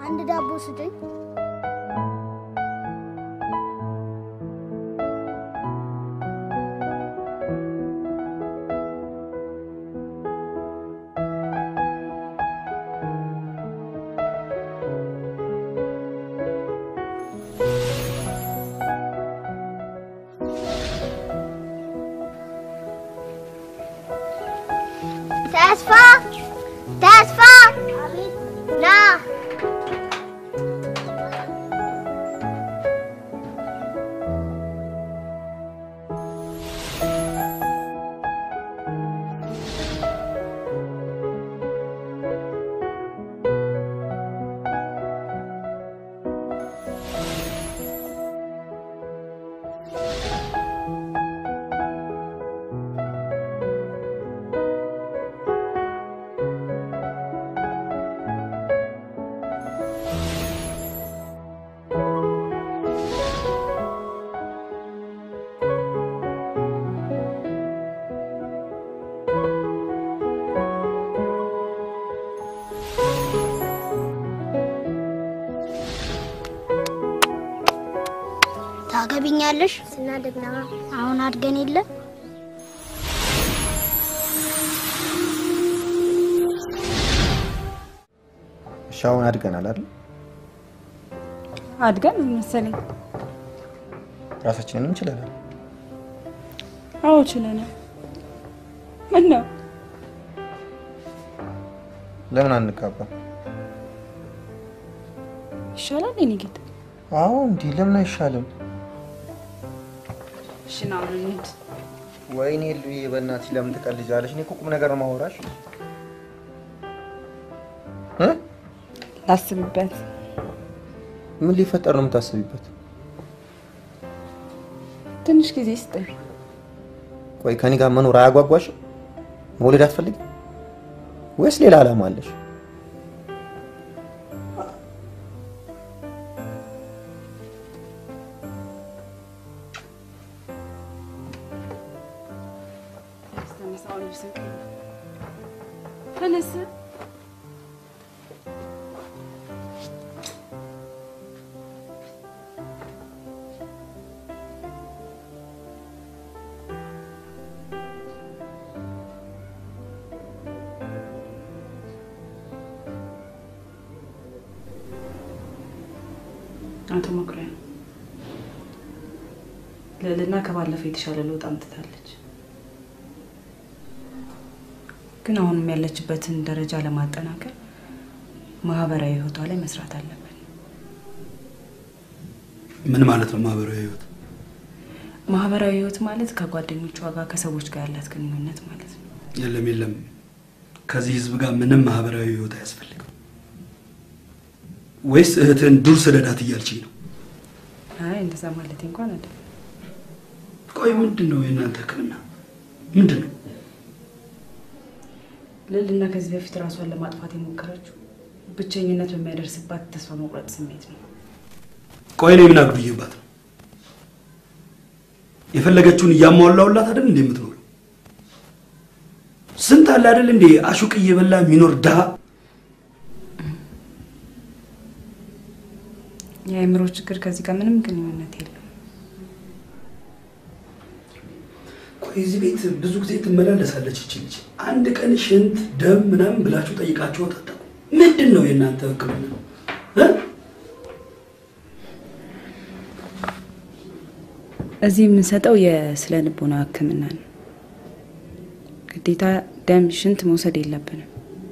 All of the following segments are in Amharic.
አንድ ዳቦ ስጠኝ። ተስፋ ተስፋ ና ታገቢኛለሽ? ስናድግ ነው። አሁን አድገን የለ እሺ አሁን አድገናል አይደል? አድገን መሰለኝ። ራሳችንን እንችላለን። አዎ ችለናል። ምን ነው ለምን አንጋባም? ይሻላል የኔ ጌታ? አዎ እንዲህ ለምን አይሻልም? እሺ ና አሁን እንሂድ። ወይኔ ሉዬ በእናትሽ ለምን ትቀልጃለሽ? እኔ እኮ ቁም ነገር ነው ማወራሽ እ ላስብበት። ምን ሊፈጠር ነው የምታስቢበት? ትንሽ ጊዜ ስጠኝ። ቆይ ከኔ ጋር መኖር አያጓጓሽም? መውለድ አትፈልጊም ወይስ ሌላ ዓላማ አለሽ? ተነስ። አቶ መኩሪያ ልዕልና ከባለፈው የተሻለ ለውጥ አምጥታለች። ግን አሁንም ያለችበትን ደረጃ ለማጠናከር ማህበራዊ ህይወቷ ላይ መስራት አለብን። ምን ማለት ነው ማህበራዊ ህይወት? ማህበራዊ ህይወት ማለት ከጓደኞቿ ጋር ከሰዎች ጋር ያላት ግንኙነት ማለት ነው። የለም የለም፣ ከዚህ ህዝብ ጋር ምንም ማህበራዊ ህይወት አያስፈልግም። ወይስ እህትህን ዱር ስደዳት እያልችኝ ነው? አይ እንደዛ ማለት እንኳን አይደለም። ቆይ ምንድን ነው የእናንተ ህክምና ምንድን ነው? ልዕልና ከዚህ በፊት ራሷን ለማጥፋት የሞከረችው ብቸኝነት በሚያደርስባት ተስፋ መቁረጥ ስሜት ነው። ቆይ እኔ ምን አጉድዬባት ነው? የፈለገችውን እያሟላውላት አይደል እንዴ የምትኖረው? ስንት አለ አይደል እንዴ አሹቅ እየበላ የሚኖር ድሃ። የአእምሮ ችግር ከዚህ ጋር ምንም ግንኙነት የለም። ቆይ እዚህ ቤት ብዙ ጊዜ ትመላለሳለች ይቺ ልጅ። አንድ ቀን ሽንት፣ ደም ምናምን ብላችሁ ጠይቃችሁ አታውቁም? ምንድን ነው የእናንተ ህክምና እ? እዚህ የምንሰጠው የስነ ልቦና ህክምና ነው። ግዴታ ደም፣ ሽንት መውሰድ የለብንም።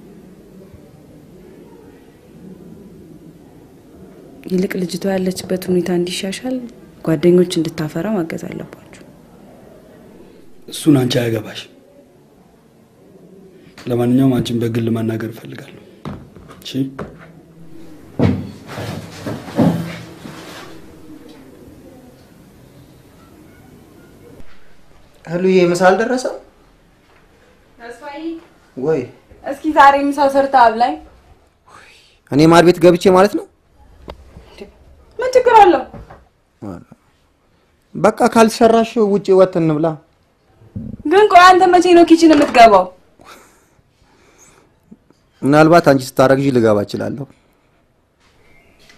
ይልቅ ልጅቷ ያለችበት ሁኔታ እንዲሻሻል ጓደኞች እንድታፈራ ማገዝ አለባችሁ። እሱን አንቺ አያገባሽ። ለማንኛውም አንቺን በግል ማናገር እፈልጋለሁ። እሺ ህሉዬ ምሳ አልደረሰም ወይ? እስኪ ዛሬ ምሳ ሰርታ አብላኝ። እኔ ማር ቤት ገብቼ ማለት ነው። ምን ችግር አለው? በቃ ካልሰራሽ ውጭ ወጥ እንብላ። ግን ቆይ አንተ መቼ ነው ኪችን የምትገባው? ምናልባት አንቺ ስታረግዢ ልገባ እችላለሁ።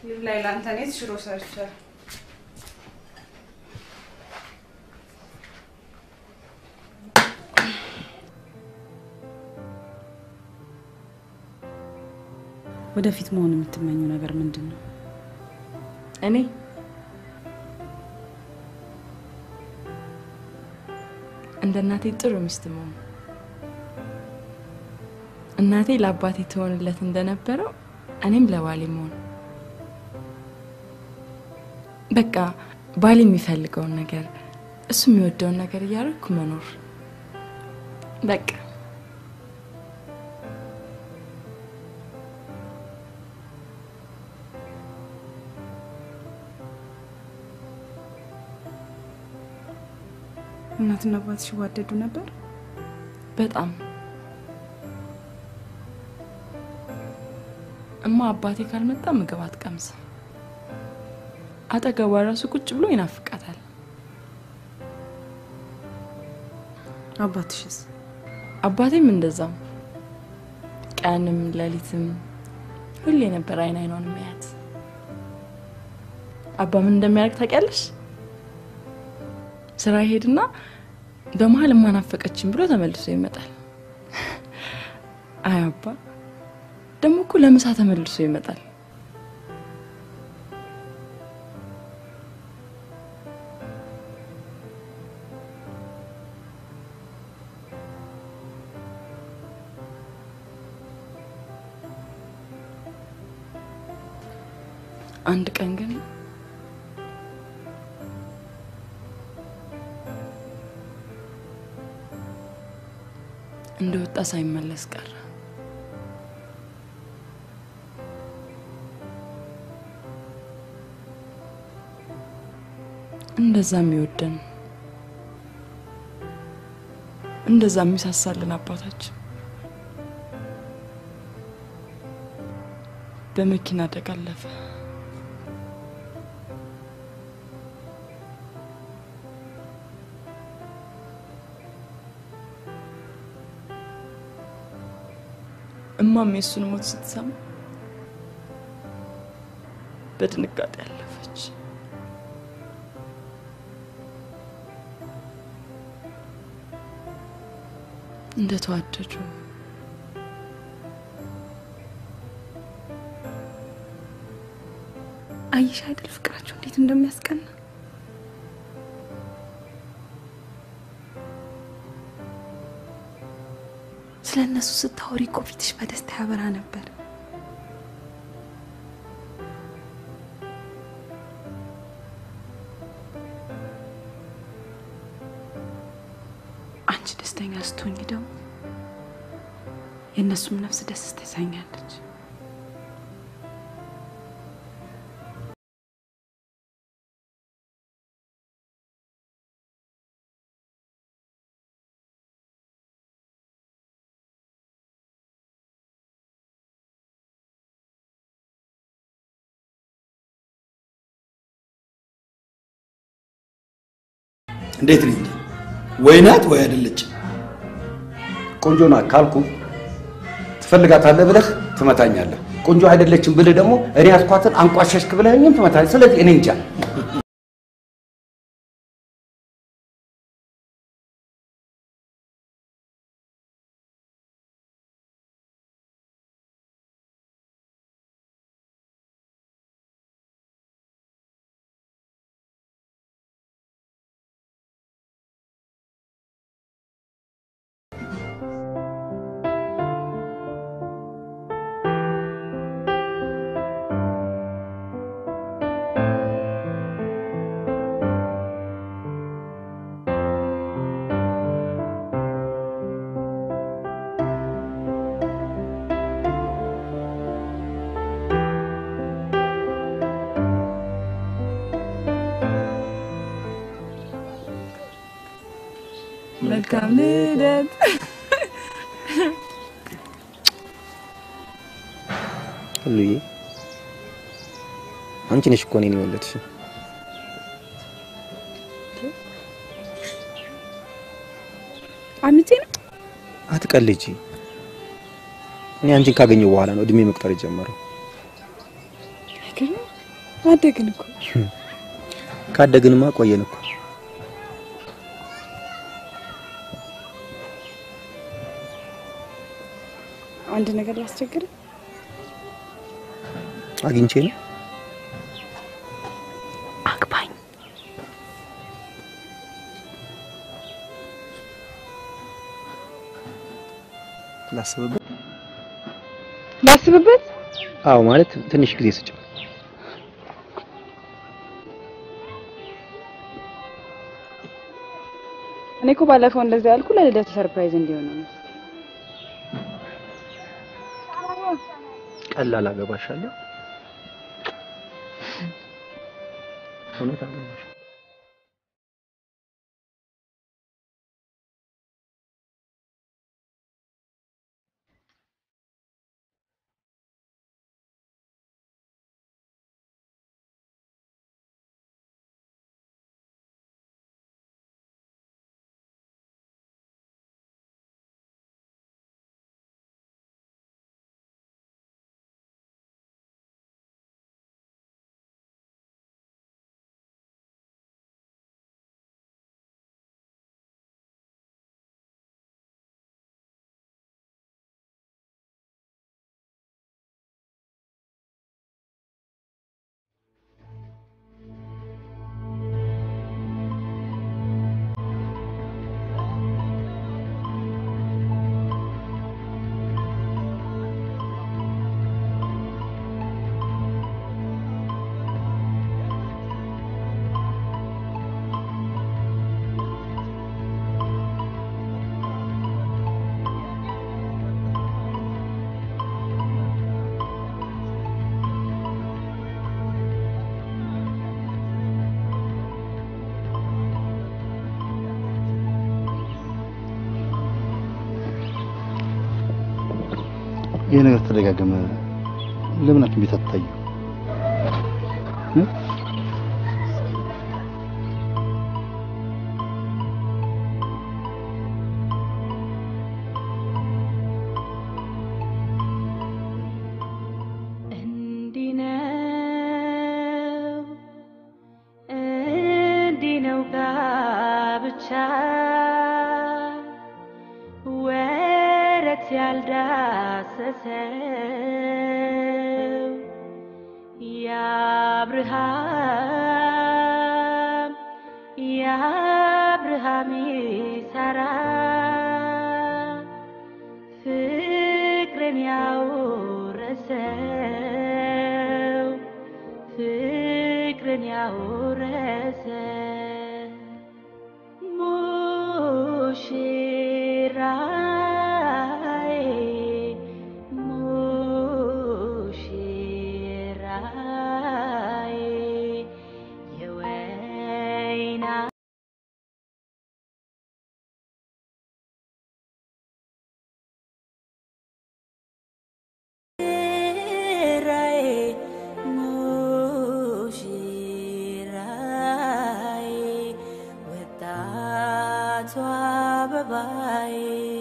ይብላኝ ለአንተ እኔ ሽሮ ሰርቻለሁ። ወደፊት መሆን የምትመኘው ነገር ምንድን ነው? እኔ እንደ እናቴ ጥሩ ሚስት መሆን እናቴ ለአባቴ ትሆንለት እንደነበረው እኔም ለባሌ መሆን በቃ ባሌ የሚፈልገውን ነገር እሱ የሚወደውን ነገር እያደረግኩ መኖር በቃ እናትና አባትሽ ይዋደዱ ነበር? በጣም እማ አባቴ ካልመጣ ምግብ አትቀምስም። አጠገቧ ራሱ ቁጭ ብሎ ይናፍቃታል። አባትሽስ? አባቴም እንደዛው ቀንም ሌሊትም ሁሌ ነበር አይን አይኗን የሚያያት። አባ ምን እንደሚያደርግ ታውቂያለሽ? ስራ ይሄድና በመሀል እማናፈቀችን ብሎ ተመልሶ ይመጣል። አይ አባ ደግሞ እኮ ለምሳ ተመልሶ ይመጣል። አንድ ቀን ግን እንደወጣ ሳይመለስ ቀረ። እንደዛ የሚወደን እንደዛ የሚሳሳልን አባታችን በመኪና አደጋ አለፈ። እማም የሱን ሞት ስትሰማ በድንጋጤ ያለፈች። እንደተዋደዱ አየሽ አይደል ፍቅራቸው እንዴት እንደሚያስቀና። ስለ እነሱ ስታወሪ እኮ ፊትሽ በደስታ ያበራ ነበር። አንቺ ደስተኛ ስትሆኝ ደግሞ የእነሱም ነፍስ ደስ ትሰኛለች። እንዴት ነኝ? ወይ ናት ወይ አይደለች? ቆንጆ ናት ካልኩ ትፈልጋታለህ ብለህ ትመታኛለህ። ቆንጆ አይደለችም ብልህ ደግሞ እኔ ያስኳትን አንቋሸሽክ ብለህኝም ትመታለህ። ስለዚህ እኔ እንጃ። መልካም ልደት። ሁሉዬ አንቺ ነሽ እኮ እኔን የወለድሽ። አምጬ ነው አትቀልጂ። እኔ አንቺን ካገኘው በኋላ ነው እድሜ መቁጠር የጀመረው። አይገርም? አደግን እኮ። ካደግንማ ቆየን እኮ። አንድ ነገር ላስቸግር። አግኝቼ ነው አግባኝ። ላስብበት። ላስብበት። አዎ ማለት ትንሽ ጊዜ ስጭ። እኔ እኮ ባለፈው እንደዛ ያልኩ ለልደቱ ሰርፕራይዝ እንዲሆን ነው። ቀላል አገባሻለሁ። እውነት አገባሽ። ይሄ ነገር ተደጋገመ። ለምን ሐኪም ቤት አትታዩ? እንዲህ ነው እንዲህ ነው ጋብቻ ወረት ያልዳሰሰው የአብርሃም የአብርሃም ይሳራ ፍቅርን ያወረሰው ፍቅርን ያወረሰ ሙሽራዬ ሙሽራዬ የወይና ሙሽራዬ ሙሽራዬ ወጣቷ አበባዬ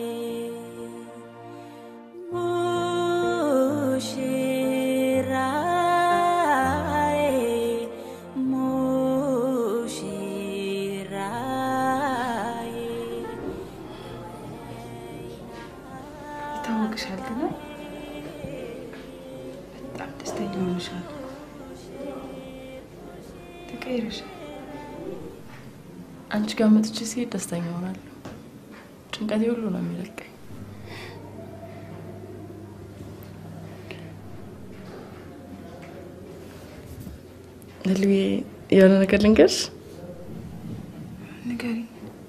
ሙሽራዬ ሙሽራዬ ይታወቅሻል ግን በጣም ደስተኛ ሆነሻል። ተቀይረሻል። አንቺ ጋር መጥቼ ሲሄድ ደስተኛ ሆናለሁ። ጭንቀቴ ሁሉ ነው የሚለቀኝ። ልልዬ የሆነ ነገር ልንገርሽ። ንገሪኝ።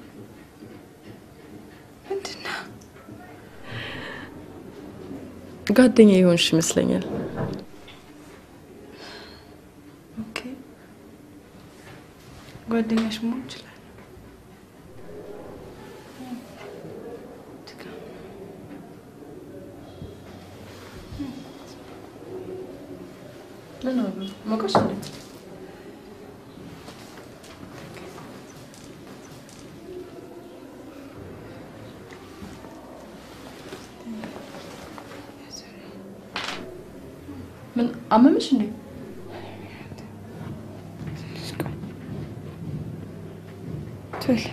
ምንድን ነው? ጓደኛ የሆንሽ ይመስለኛል። ኦኬ፣ ጓደኛሽ መሆን ይችላል። ሞቀሽ እንዴ? ምን አመመሽ እንዴ? ቶሎ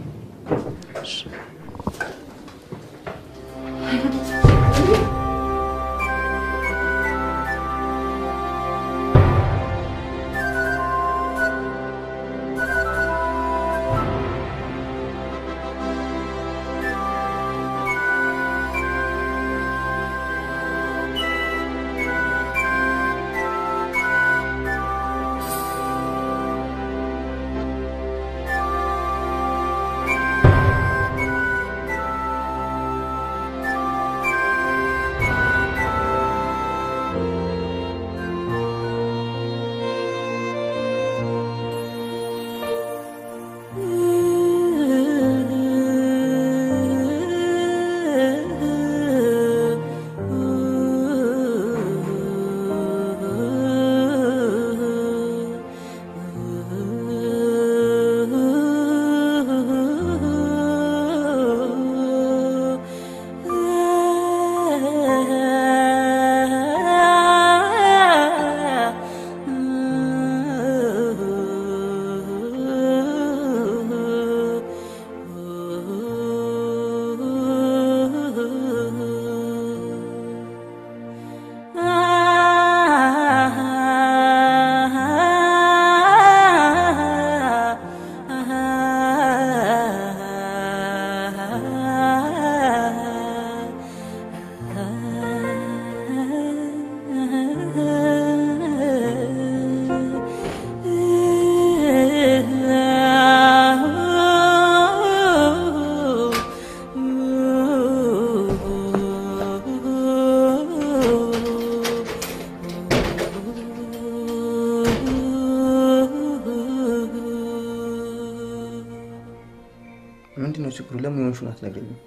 ምንድን ነው ችግሩ? ለምን የሆንሽውን አትነግረኝም?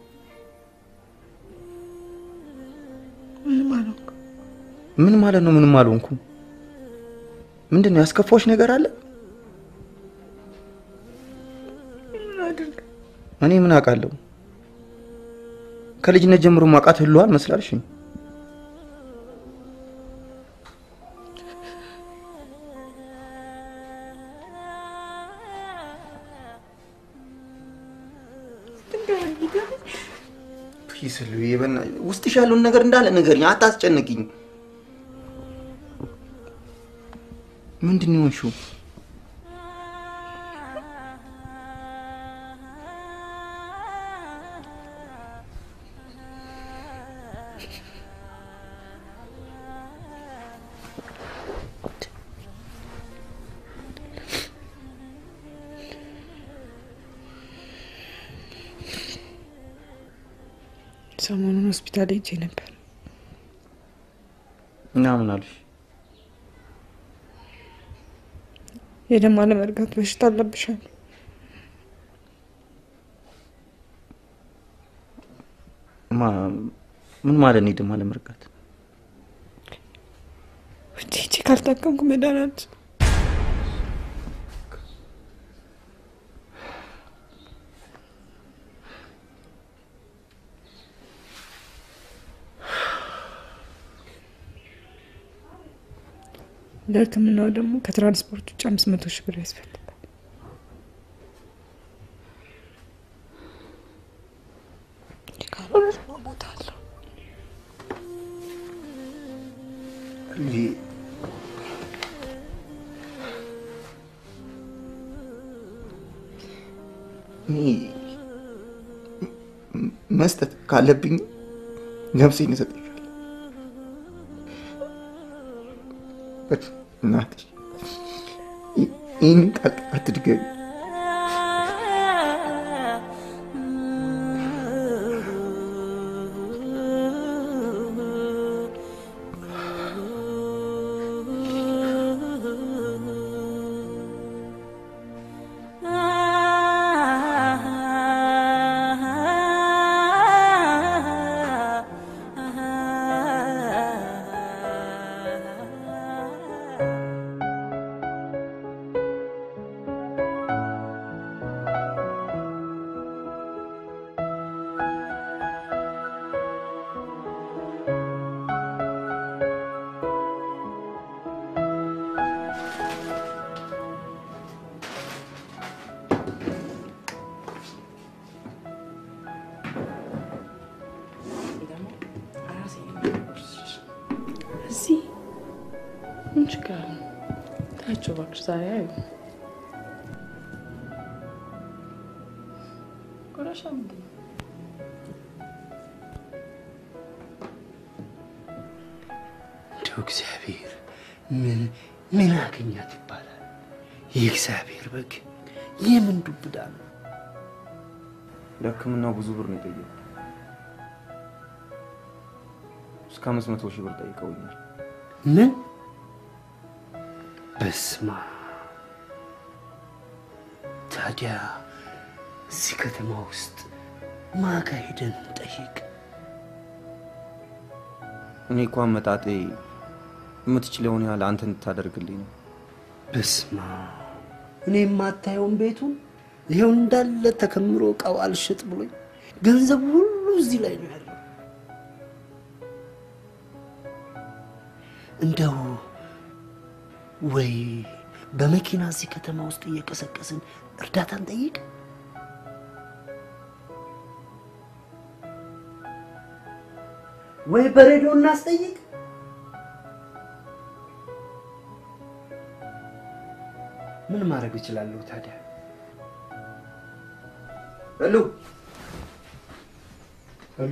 ምንም አልሆንኩም። ምን ማለት ነው? ምንም አልሆንኩም። ምንድን ነው ያስከፋዎች ነገር አለ? እኔ ምን አውቃለሁ? ከልጅነት ጀምሮ ማውቃት ህሏል መስላልሽኝ? ፕሊስ ሉዬ፣ በእናትሽ ውስጥሽ ያለውን ነገር እንዳለ ንገሪኝ፣ አታስጨንቅኝ። ምንድን ነው የሆንሽው? ሰሞኑን ሆስፒታል ሄጄ ነበር። እና ምን አሉሽ? የደም አለመርጋት በሽታ አለብሻል። ማ ምን ማለት ነው? ደም አለመርጋት? ውጭ ሄጄ ካልታከምኩ መዳን አልችልም። ለሕክምናው ደግሞ ከትራንስፖርት ውጭ አምስት መቶ ሺህ ብር ያስፈልጋል። ካልሆነ ደግሞ ቦታ አለው። ሉዬ፣ እኔ መስጠት ካለብኝ ነፍሴን እሰጥሻለሁ። እናትሽ ይህን ቃል አትድገሚ። Ah ችግር አለ? ታያቸው እባክሽ ዛሬ አዩ ቆሻሻ ምንድን ነው? እንደው እግዚአብሔር ምን ምን አገኛት ይባላል? የእግዚአብሔር በግ የምን ዱብዳ ነው? ለሕክምናው ብዙ ብር ነው የጠየቁት። እስከ አምስት መቶ ሺህ ብር ጠይቀውኛል። ምን በስማ ታዲያ እዚህ ከተማ ውስጥ ማጋ ሄደን ጠይቅ። እኔ እኮ አመጣጤ የምትችለውን ያህል አንተ እንድታደርግልኝ ነው። በስማ እኔ የማታየውን ቤቱን ይኸው እንዳለ ተከምሮ እቃው አልሸጥ ብሎኝ ገንዘቡ ሁሉ እዚህ ላይ ነው ያለው። እንደው ወይ በመኪና እዚህ ከተማ ውስጥ እየቀሰቀስን እርዳታን ጠይቅ። ወይ በሬዲዮ እናስጠይቅ። ምን ማድረግ እችላለሁ ታዲያ? ሄሎ ሄሎ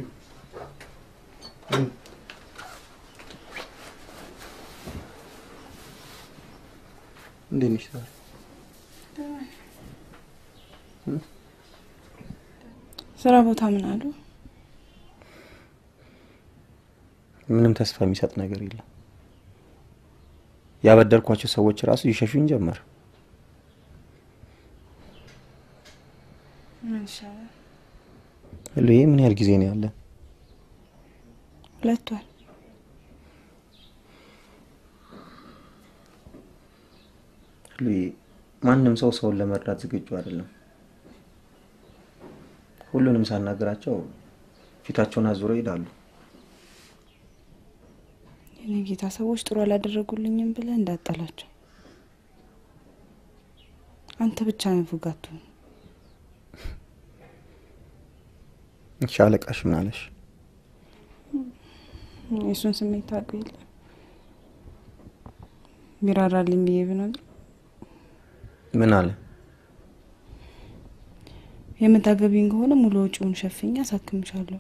እንዴት ነሽ ዛሬ? ስራ ቦታ ምን አሉ? ምንም ተስፋ የሚሰጥ ነገር የለም። ያበደርኳቸው ሰዎች ራሱ ይሸሹኝ ጀመር። ምን ይሻላል? ሄሎ ይሄ ምን ያህል ጊዜ ነው ያለን? ሁለት ወር ሄሎ ይሄ ማንም ሰው ሰውን ለመርዳት ዝግጁ አይደለም። ሁሉንም ሳናገራቸው ፊታቸውን አዙረው ይሄዳሉ። የኔ ጌታ ሰዎች ጥሩ አላደረጉልኝም ብለህ እንዳጠላቸው። አንተ ብቻ ነው ፉጋቱ። እሺ አለቃሽ ምን አለሽ? የእሱን ስሜት ታውቀው የለ ቢራራልኝ ብዬ ብነግር ምን አለ? የምታገቢኝ ከሆነ ሙሉ ወጪውን ሸፍኛ አሳክምሻለሁ።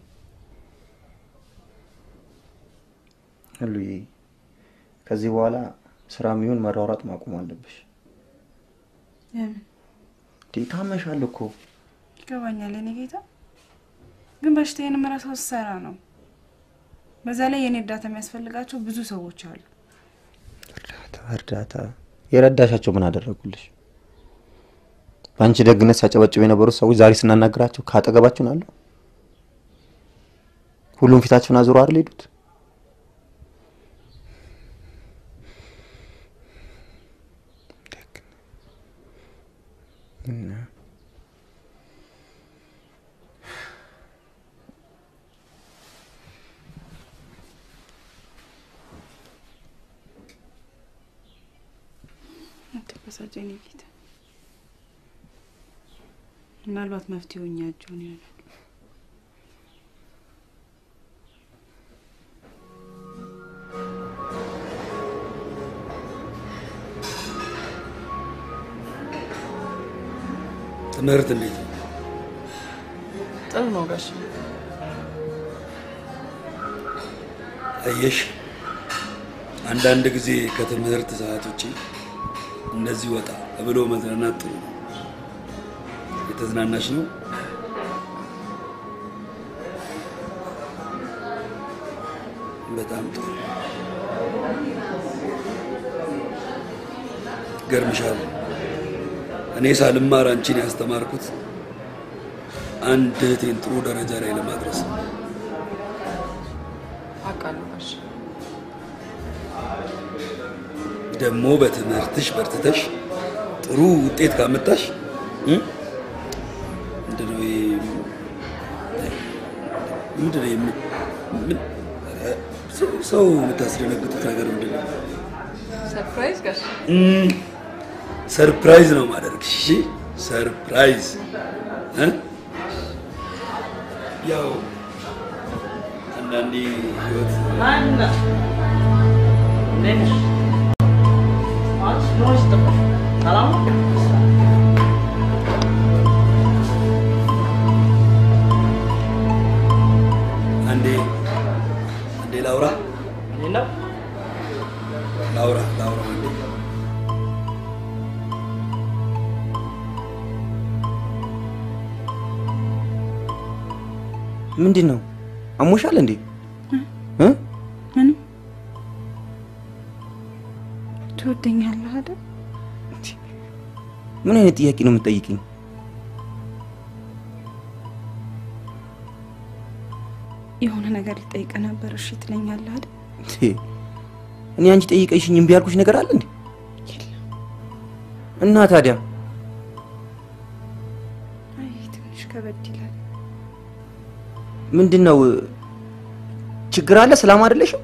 ሄሉዬ ከዚህ በኋላ ስራም ይሁን መሯሯጥ ማቆም አለብሽ። ለምን እንዴ ታመሻል እኮ። ይገባኛል የኔ ጌታ፣ ግን በሽታዬን የምረሳው ስሰራ ነው። በዛ ላይ የኔ እርዳታ የሚያስፈልጋቸው ብዙ ሰዎች አሉ። እርዳታ እርዳታ የረዳሻቸው ምን አደረጉልሽ? በአንቺ ደግነት ሲያጨበጭቡ የነበሩት ሰዎች ዛሬ ስናናግራቸው ከአጠገባችሁ ናለሁ። ሁሉም ፊታቸውን አዙሮ አይደል ሄዱት? እና አትበሳጭ የኔ ጌታ። ምናልባት መፍትሄው እኛ እጅ ሆኖ ይሆናል። ትምህርት እንዴት ነው? ጥሩ ነው ጋሽ አየሽ፣ አንዳንድ ጊዜ ከትምህርት ሰዓት ውጪ እንደዚህ ወጣ ብሎ መዝናናት ጥሩ ነው። የተዝናናሽ ነው? በጣም ጥሩ። ገርምሻል። እኔ ሳልማር አንቺን ያስተማርኩት አንድ እህቴን ጥሩ ደረጃ ላይ ለማድረስ ነው። አውቃለሁ ጋሽ ደግሞ በትምህርትሽ በርትተሽ ጥሩ ውጤት ካመጣሽ እ? ምንድነው ይሄ? ምንድነው ይሄ? ምን- ኧረ፣ ሰው- ሰው የምታስደነግጡት ነገር ምንድን ነው? ሰርፕራይዝ ጋሽ እም፣ ሰርፕራይዝ ነው ማደርግሽ። እሺ ሰርፕራይዝ እ? ያው አንዳንዴ ህይወት ላውራው አንዴ። ምንድን ነው አሞሻል እንዴ? እ? ምንም ትወደኛለህ አይደል? ምን አይነት ጥያቄ ነው የምትጠይቅኝ? የሆነ ነገር ልጠይቅ ነበር። እሺ ትለኛለህ አይደል? እንዴ፣ እኔ አንቺ ጠይቀሽኝ እምቢ ያልኩሽ ነገር አለ እንዴ? እና ታዲያ አይ ትንሽ ከበድ ይላል። ምንድን ነው ችግር አለ? ሰላም አይደለሽም?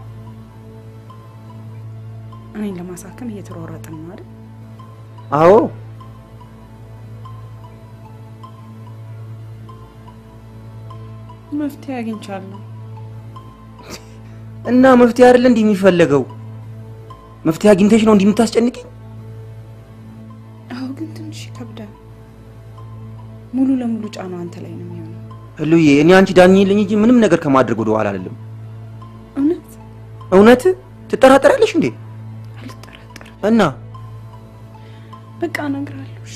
እኔን ለማሳከም እየተሯሯጥን ነው አይደል? አዎ መፍትሄ አግኝቻለሁ። እና መፍትሄ አይደለ እንዲህ የሚፈለገው? መፍትሄ አግኝተሽ ነው እንዲህ የምታስጨንቅኝ? አዎ ግን ትንሽ ይከብዳል። ሙሉ ለሙሉ ጫናው አንተ ላይ ነው የሚሆነው። ህሉዬ፣ እኔ አንቺ ዳኝልኝ እንጂ ምንም ነገር ከማድረግ ወደ ኋላ አይደለም። እውነት እውነት ትጠራጠራለሽ እንዴ? አልጠራጠርም። እና በቃ እነግርሃለሁ። እሺ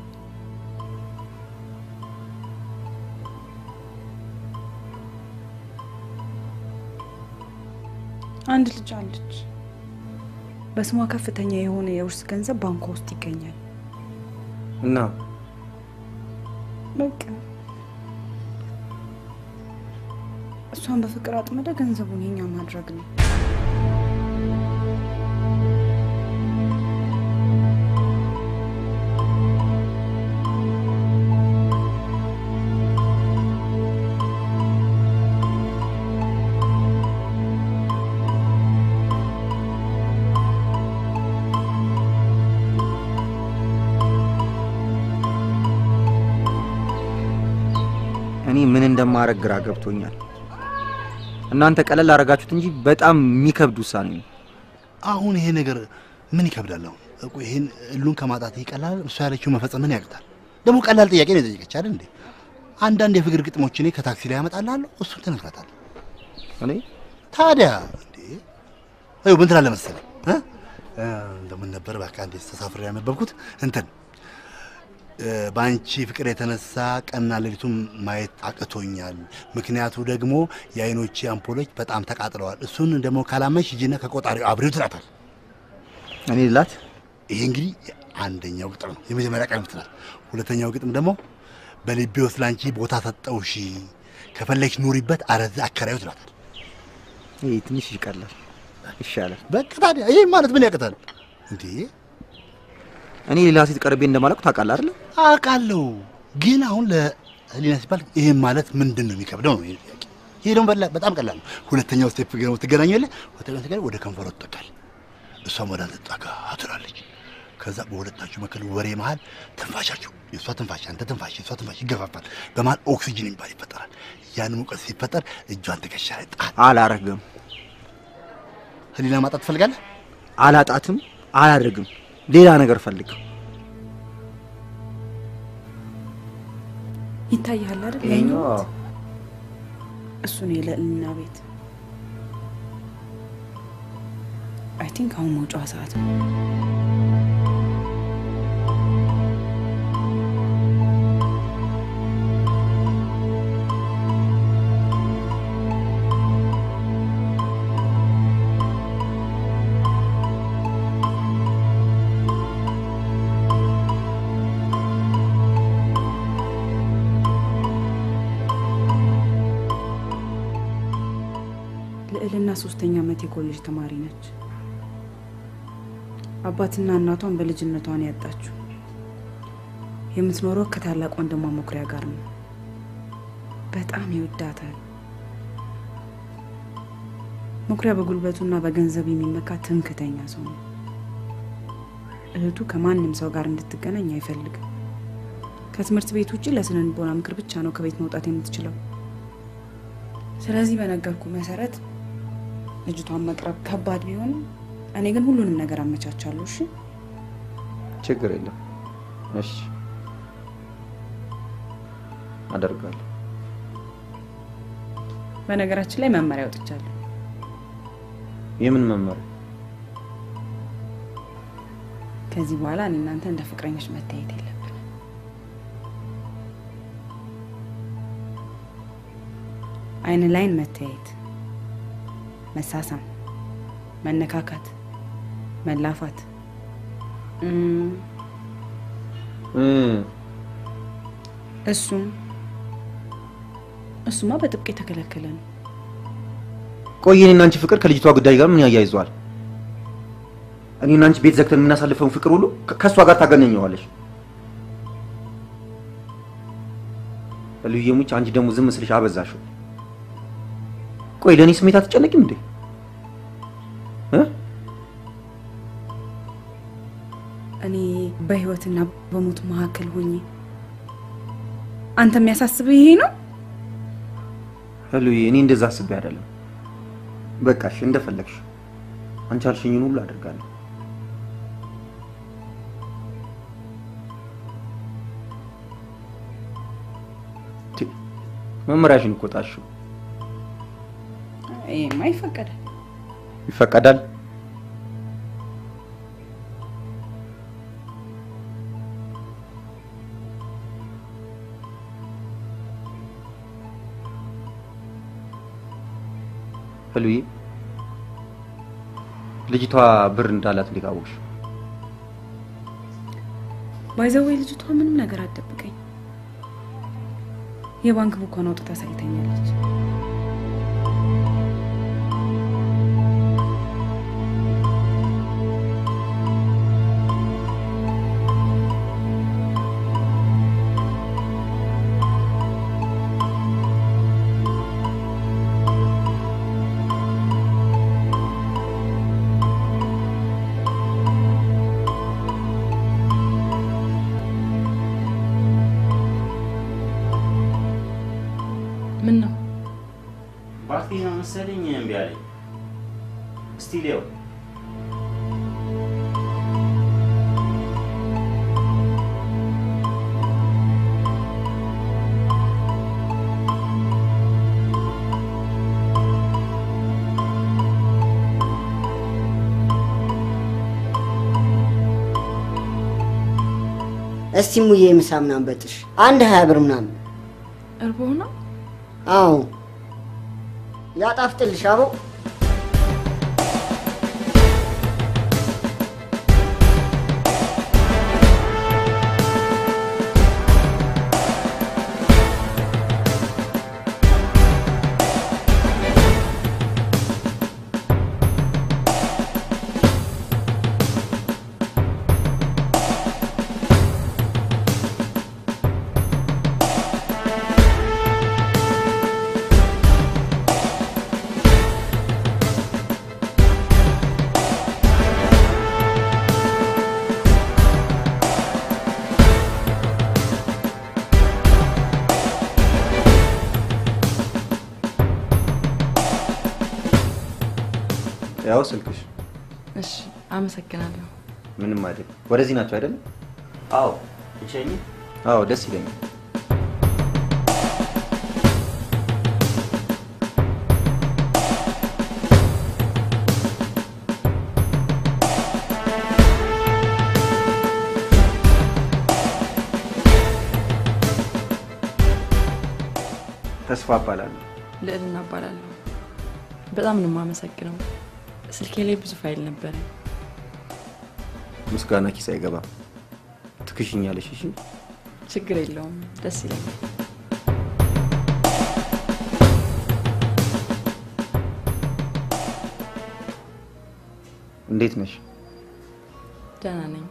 አንድ ልጅ አለች። በስሟ ከፍተኛ የሆነ የውርስ ገንዘብ ባንኳ ውስጥ ይገኛል። እና በቃ እሷን በፍቅር አጥምደ ገንዘቡን የኛ ማድረግ ነው። እኔ ምን እንደማረግ ግራ ገብቶኛል። እናንተ ቀለል አረጋችሁት እንጂ በጣም የሚከብድ ውሳኔ ነው። አሁን ይሄ ነገር ምን ይከብዳል? አሁን እኮ ይሄን እሉን ከማጣት ይቀላል። እሷ ያለችው መፈጸም ምን ያቅታል? ደግሞ ቀላል ጥያቄ ነው የጠየቀች አይደል እንዴ? አንዳንድ የፍቅር ግጥሞች እኔ ከታክሲ ላይ ያመጣልሃለሁ፣ እሱን ትነግራታለህ። እኔ ታዲያ እንዴ እዩ ምን ትላለህ መሰለህ እ? እ፣ እንደምን ነበር በቃ እንዴ ተሳፍሬ ያነበብኩት እንትን እ፣ በአንቺ ፍቅር የተነሳ ቀንና ሌሊቱን ማየት አቅቶኛል። ምክንያቱ ደግሞ የአይኖቼ አምፖሎች በጣም ተቃጥለዋል። እሱን ደግሞ ካላመንሽ ሂጂና ከቆጣሪው አብሬው ትላታል። እኔ ላት ይሄ እንግዲህ አንደኛው ግጥም ነው፣ የመጀመሪያ ቀን ምትላል። ሁለተኛው ግጥም ደግሞ በልቤ ውስጥ ላንቺ ቦታ ሰጠውሽ፣ ከፈለግሽ ኑሪበት፣ አረዛ አከራዩ ትላታል። ይሄ ትንሽ ይቀላል ይሻላል። በቃ ታዲያ ይሄ ማለት ምን ያቅታል እንዴ? እኔ ሌላ ሴት ቀርቤ እንደማላውቅ ታውቃለህ አይደለ? አውቃለሁ፣ ግን አሁን ለህሊና ሲባል ይሄን ማለት ምንድን ነው የሚከብደው ነው ይሄ ጥያቄ። ይሄ ደግሞ በላ- በጣም ቀላል ነው። ሁለተኛው ስቴፕ ግን ትገናኛለህ። ሁለተኛው ትገናኝ ወደ ከንፈሯ ትጠጋል፣ እሷም ወደ አንተ ትጠጋ ትላለች። ከዛ በሁለታችሁ መካከል ወሬ መሀል ትንፋሻችሁ የእሷ ትንፋሽ አንተ ትንፋሽ የእሷ ትንፋሽ ይገፋፋል። በመሀል ኦክሲጅን የሚባል ይፈጠራል። ያን ሙቀት ሲፈጠር እጇን ትከሻ ላይ ጣል። አላረግም፣ ህሊና ማጣት ትፈልጋለህ? አላጣትም፣ አላደርግም። ሌላ ነገር ፈልግ። ይታያል አይደል? ያኛው እሱ ነው የልዕልና ቤት። አይ ቲንክ አሁን መውጫዋ ሰዓት ነው። ልዕልና ሶስተኛ ዓመት የኮሌጅ ተማሪ ነች። አባትና እናቷን በልጅነቷን ያጣችው የምትኖረው ከታላቅ ወንድሟ መኩሪያ ጋር ነው። በጣም ይወዳታል። መኩሪያ በጉልበቱና በገንዘብ የሚመካ ትምክተኛ ሰው ነው። እህቱ ከማንም ሰው ጋር እንድትገናኝ አይፈልግም። ከትምህርት ቤት ውጭ ለስነ ልቦና ምክር ብቻ ነው ከቤት መውጣት የምትችለው። ስለዚህ በነገርኩ መሰረት ልጅቷን መቅረብ ከባድ ቢሆንም እኔ ግን ሁሉንም ነገር አመቻቻለሁ። እሺ ችግር የለም። እሺ አደርጋለሁ። በነገራችን ላይ መመሪያ አውጥቻለሁ። የምን መመሪያ? ከዚህ በኋላ እኔ እናንተ እንደ ፍቅረኞች መታየት የለብን። አይን ላይን መተያየት፣ መሳሳም፣ መነካካት፣ መላፋት እም፣ እሱም እሱማ በጥብቅ የተከለከለ ነው። ቆይ እኔና አንቺ ፍቅር ከልጅቷ ጉዳይ ጋር ምን ያያይዘዋል? እኔና አንቺ ቤት ዘግተን የምናሳልፈውን ፍቅር ሁሉ ከ- ከእሷ ጋር ታገናኘዋለሽ። ልዩዬ ሙች፣ አንቺ ደግሞ ዝም ስልሽ አበዛሽው። ቆይ ለእኔ ስሜት አትጨነቂም እንዴ? እ? እኔ በህይወትና በሞት መካከል ሆኜ አንተ የሚያሳስብህ ይሄ ነው? ሉዬ፣ እኔ እንደዛ አስቤ አይደለም። በቃሽ፣ እንደፈለግሽ አንቺ አልሽኝን ሁሉ አደርጋለሁ። ቲ፣ መመሪያሽን እኮ ጣልሽው። ይሄማ ይፈቀዳል። ይፈቀዳል? ህሉዬ ልጅቷ ብር እንዳላት እንዴት አወቅሽ? ባይዘወይ ልጅቷ ምንም ነገር አትደብቀኝ። የባንክ ቡኳን አውጥታ ሳይተኛለች። ምን ነው ባትሪ ነው መሰለኝ እምቢ አለኝ። እስቲ ሊያው እስቲ ሙዬ ምሳ ምናምን በጥሽ አንድ ሀያ ብር ምናምን። እርቦህ ነው? አዎ ያጣፍጥልሽ አቦ። ያው ስልክሽ። እሺ፣ አመሰግናለሁ። ምንም አይደል። ወደዚህ ናቸው አይደል? አዎ እሸኝ አዎ፣ ደስ ይለኛል። ተስፋ እባላለሁ። ልዕልና እባላለሁ። በጣም ነው የማመሰግነው። ስልኬ ላይ ብዙ ፋይል ነበረ። ምስጋና ኪስ አይገባም። ትክሽኛለሽ። እሺ ችግር የለውም። ደስ ይለኛል። እንዴት ነሽ? ደህና ነኝ።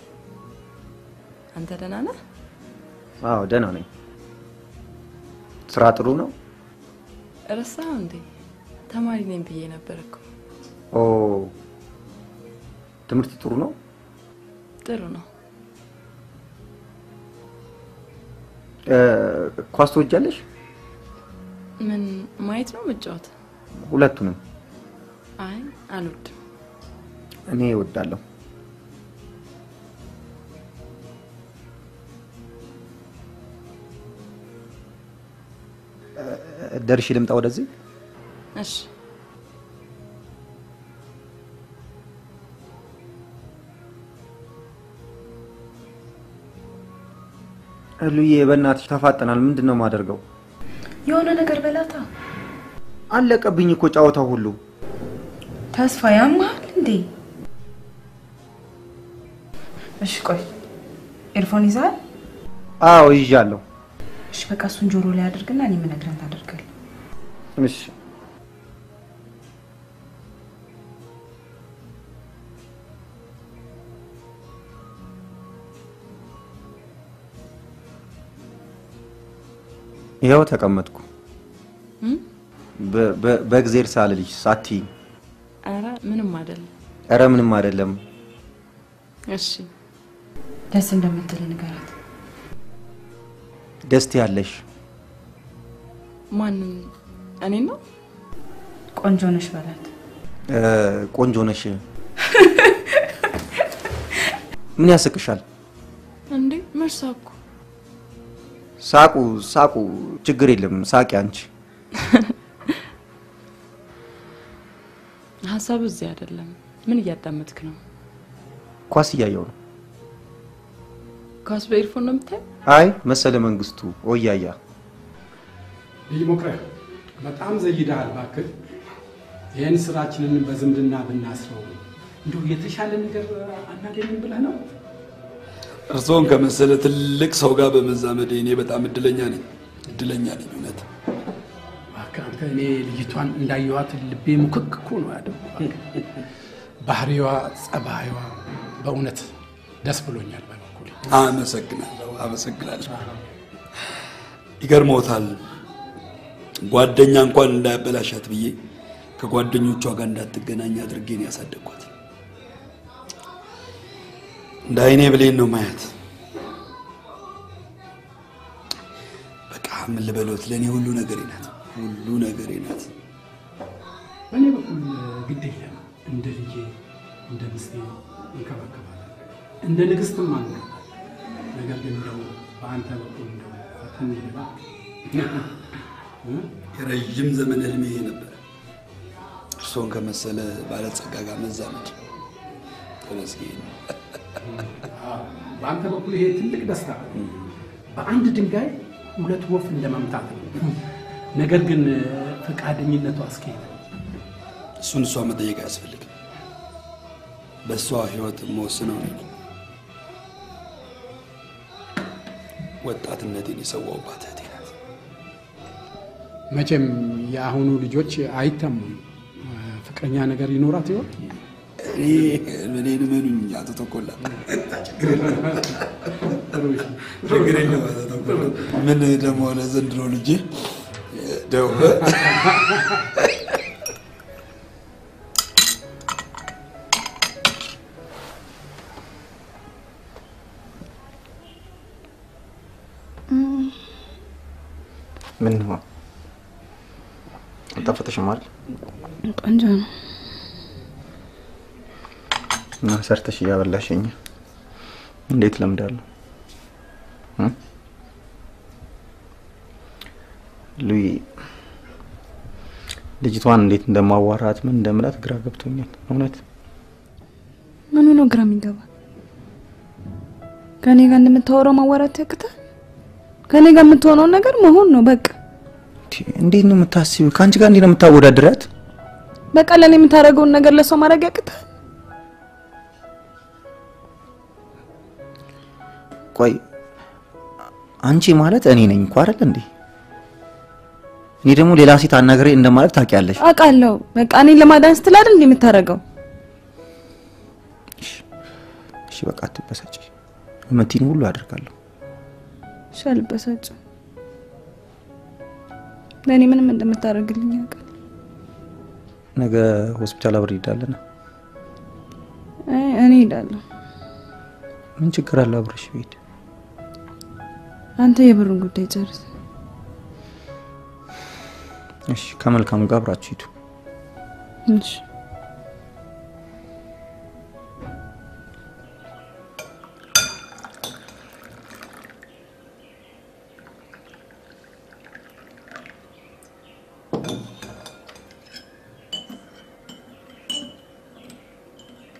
አንተ ደህና ነህ? አዎ ደህና ነኝ። ስራ ጥሩ ነው? ረሳኸው እንዴ? ተማሪ ነኝ ብዬ ነበር እኮ። ኦ ትምህርት ጥሩ ነው? ጥሩ ነው። እ፣ ኳስ ትወጃለሽ? ምን ማየት ነው መጫወት? ሁለቱንም። አይ አልወድም። እኔ እወዳለሁ። እ፣ ደርሼ ልምጣ ወደዚህ? እሺ ሉዬ በእናትሽ ተፋጠናል። ምንድን ነው የማደርገው? የሆነ ነገር በላታ። አለቀብኝ እኮ ጨዋታው ሁሉ። ተስፋ ያማል እንዴ? እሺ ቆይ ኤርፎን ይዛል? አዎ ይዣለሁ። እሺ በቃ እሱን ጆሮ ላይ አድርግና እኔ የምነግርህን ታደርጋለህ። እሺ ይኸው ተቀመጥኩ። በ- በ- በእግዜር ሳልልሽ ሳትይኝ። ኧረ ምንም አይደለም። ኧረ ምንም አይደለም። እሺ ደስ እንደምትል ንገራት። ደስት ያለሽ ማንን? እኔ ነው። ቆንጆ ነሽ በላት። እ፣ ቆንጆ ነሽ። ምን ያስቅሻል? እንዴ መርሳኩ ሳቁ ሳቁ፣ ችግር የለም ሳቂ አንቺ። ሀሳቡ እዚህ አይደለም። ምን እያዳመጥክ ነው? ኳስ እያየው ነው። ኳስ በኤርፎን ነው የምታየው? አይ መሰለ መንግስቱ ኦያያ ልጅ ሞክረ በጣም ዘይደሃል። እባክህ ይህን ስራችንን በዝምድና ብናስረው እንዲሁ የተሻለ ነገር አናገኝም ብለህ ነው? እርስዎን ከመሰለ ትልቅ ሰው ጋር በመዛመዴ እኔ በጣም እድለኛ ነኝ። እድለኛ ነኝ እውነት። እባክህ አንተ እኔ ልጅቷን እንዳየኋት ልቤ ሙክክ እኮ ነው ያለው። ባህሪዋ፣ ጸባይዋ በእውነት ደስ ብሎኛል። በበኩሌ አመሰግናለሁ፣ አመሰግናለሁ። ይገርሞታል። ጓደኛ እንኳን እንዳያበላሻት ብዬ ከጓደኞቿ ጋር እንዳትገናኝ አድርጌ ነው ያሳደግኳት። እንደ አይኔ ብሌን ነው ማየት። በቃ ምን ልበሎት፣ ለእኔ ሁሉ ነገሬ ናት፣ ሁሉ ነገሬ ናት። በእኔ በኩል ግድ የለም እንደ ልጄ እንደ ምስቴ እንከባከባለን፣ እንደ ንግስትም አለ። ነገር ግን እንደው በአንተ በኩል እንደው ፈተን ይላ የረዥም ዘመን ህልሜ ይሄ ነበር። እርስዎን ከመሰለ ባለጸጋ ጋር መዛመድ ተመስገን። በአንተ በኩል ይሄ ትልቅ ደስታ ነው። በአንድ ድንጋይ ሁለት ወፍ እንደ መምታት ነው። ነገር ግን ፈቃደኝነቱ አስኬት እሱን እሷ መጠየቅ አያስፈልግም። በእሷ ህይወት መወስነው እኔ ነኝ። ወጣትነቴን የሰዋውባት እህቴ ናት። መቼም የአሁኑ ልጆች አይተሙም። ፍቅረኛ ነገር ይኖራት ይሆን? እኔን እመኑኝ አቶ ተኮላ፣ ችግር የለም አቶ ተኮላ። ምን ደግሞ ለዘንድሮ ልጅ ደው ምን ነው አልጣፈጠሽም አይደል? ቆንጆ ነው። እና ሰርተሽ እያበላሸኝ እንዴት ለምዳለሁ? እ? ሉይ ልጅቷን እንዴት እንደማዋራት ምን እንደምላት ግራ ገብቶኛል። እውነት ምኑ ነው ግራ የሚገባ? ከኔ ጋር እንደምታወራው ማዋራት ያቅታል? ከኔ ጋር የምትሆነውን ነገር መሆን ነው በቃ። እንዴት ነው የምታስቢው? ከአንቺ ጋር እንዴት ነው የምታወዳድሪያት? በቃ ለኔ የምታደርገውን ነገር ለሰው ማድረግ ያቅታል? ቆይ አንቺ ማለት እኔ ነኝ እኮ አይደል እንዴ? እኔ ደግሞ ሌላ ሴት አናግሬ እንደማለት ታውቂያለሽ። አውቃለሁ። በቃ እኔን ለማዳን ስትል አይደል እንዴ የምታደርገው? እሺ በቃ አትበሳጭ። የምትይኝ ሁሉ አደርጋለሁ። እሺ አልበሳጭም። ለእኔ ምንም እንደምታደርግልኝ ያውቃል። ነገ ሆስፒታል አብረን እንሄዳለን። አይ፣ እኔ እሄዳለሁ። ምን ችግር አለው አብረሽ ብሄድ? አንተ የብሩን ጉዳይ ጨርስ። እሺ ከመልካሙ ጋር አብራችሁ ሂዱ። እሺ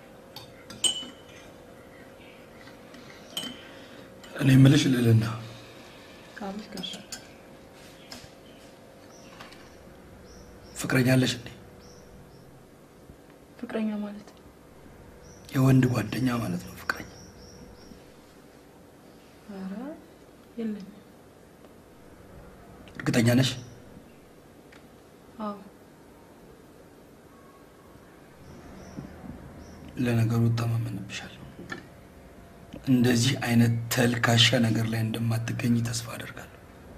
እኔ የምልሽ ልዕልና፣ ማለት ጋሽ ፍቅረኛ አለሽ እንዴ? ፍቅረኛ ማለት የወንድ ጓደኛ ማለት ነው ፍቅረኛ። ኧረ የለኝም። እርግጠኛ ነሽ? አዎ ለነገሩ እተማመንብሻለሁ። እንደዚህ አይነት ተልካሻ ነገር ላይ እንደማትገኝ ተስፋ አደርጋለሁ።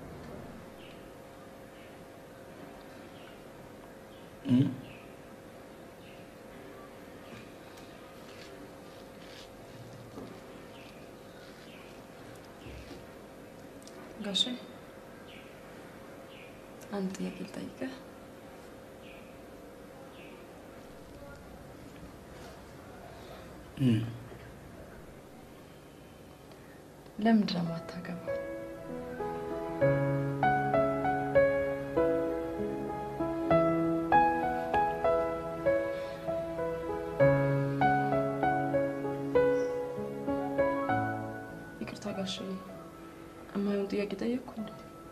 እም? ጋሼ አንድ ጥያቄ ልጠይቅህ። እም። ለምንድን ነው የማታገባው? ይቅርታ ጋሼ፣ እማይሆን ጥያቄ ጠየቅኩ እንዴ?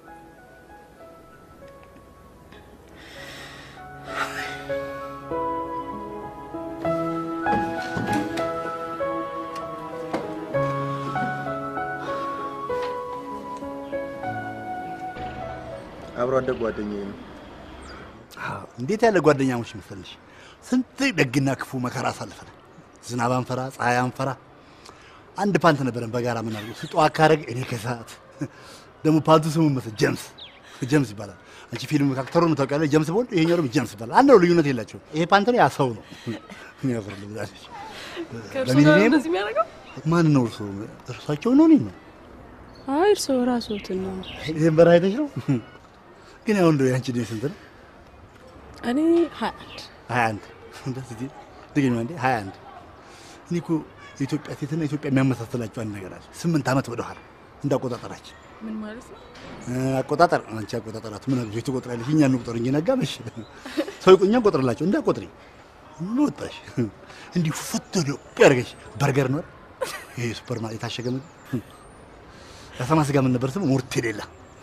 አብሮ አደግ ጓደኛዬ ነው። አዎ፣ እንዴት ያለ ጓደኛሞች መሰለሽ! ስንት ደግና ክፉ መከራ አሳልፈናል። ዝናብ አንፈራ፣ ፀሐይ አንፈራ። አንድ ፓንት ነበረን በጋራ ምናምን ስጧ አካረግ እኔ ከሰዓት ደግሞ ፓንቱ ስሙ መሰል ጀምስ ጀምስ ይባላል። አንቺ ፊልም አክተሩን ታውቂያለሽ፣ ጀምስ ቦንድ፣ ይሄኛው ደግሞ ጀምስ ይባላል። አንድ ነው፣ ልዩነት የላቸውም። ይሄ ፓንት ነው፣ ያ ሰው ነው። እኔ ያፈርል ብላለች። ከእርሱ ጋር ለሚሊኒየም እንደዚህ የሚያደርገው? ማን ነው እርሱ? እርሳቸው ነው እኔ ነው አይ እርስዎ ራስዎትን ነው። ይሄን በረሃ አይተሽ ነው ግን ያው እንደው ያንቺ ዕድሜ ስንት ነው? እኔ ሀያ አንድ ሀያ አንድ ደስ ይል ድገኝ አንዴ ሀያ አንድ እኔ እኮ የኢትዮጵያ ሴትና ኢትዮጵያ የሚያመሳስላቸው አንድ ነገር አለ። ስምንት ዓመት ወደኋላ እንደ አቆጣጠራችን ምን ማለት ነው? እ፣ አቆጣጠር አንቺ አቆጣጠራት ምን አግዞች ትቆጥራለሽ? እኛ እንቁጠር እንጂ ነጋበሽ ሰው እኛ እንቆጥርላቸው እንዳቆጥሪ ምን ወጣሽ እንዲህ ፍት ነው ያደርገሽ በርገር ነው አይደል? ይሄ ሱፐር ማርኬት የታሸገ ምግብ ያሰማ ስጋ ምን ነበር ስሙ? ሞርቴሌላ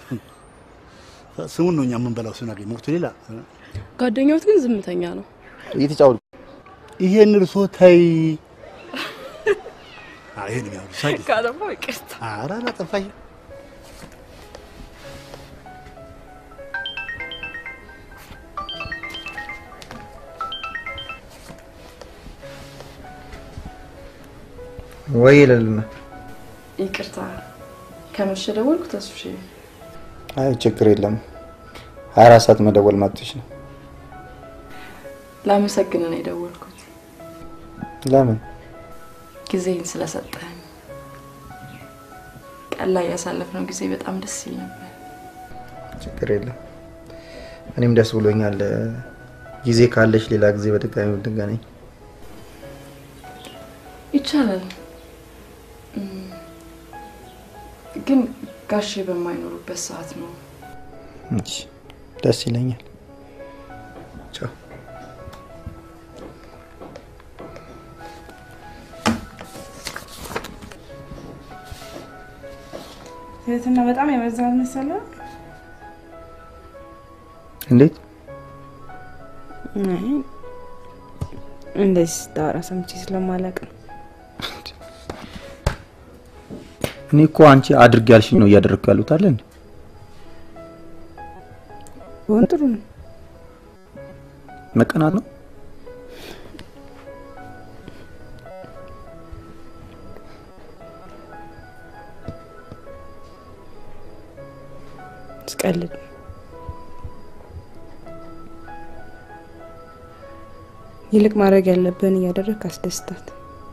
ስሙን ነው እኛ የምንበላው ስናገኝ ሞርቴሌላ ጓደኛዎት ግን ዝምተኛ ነው። እየተጫወቱ ይሄን እርሶ ተይ። አይ ይሄን የሚያወሩ ሳቂ ካጠፋው ይቅርታ። ኧረ አላጠፋሽ። ወይ ይለልና ይቅርታ ከመሸ ደወልኩ። ተስፍሽ አይ ችግር የለም። ሀያ አራት ሰዓት መደወል መብትሽ ነው። ላመሰግን ነው የደወልኩት ለምን? ጊዜህን ስለሰጠህን። ቀን ላይ ያሳለፍነው ጊዜ በጣም ደስ ይል ነበር። ችግር የለም። እኔም ደስ ብሎኛል። ጊዜ ካለሽ ሌላ ጊዜ በድጋሚ ብንገናኝ ይቻላል እም፣ ግን ጋሼ በማይኖሩበት ሰዓት ነው። እሺ፣ ደስ ይለኛል። ቻው። ትህትና በጣም የበዛ መሰለህ? እንዴት? አይ እንደዚህ ስታወራ ሰምቼ ስለማላውቅ ነው። እኔ እኮ አንቺ አድርግ ያልሽኝ ነው እያደረግኩ ያሉት አለ እንዴ? ቢሆን ጥሩ ነው። መቀናት ነው። ስቀልድ ነው። ይልቅ ማድረግ ያለብህን እያደረግክ አስደስታት።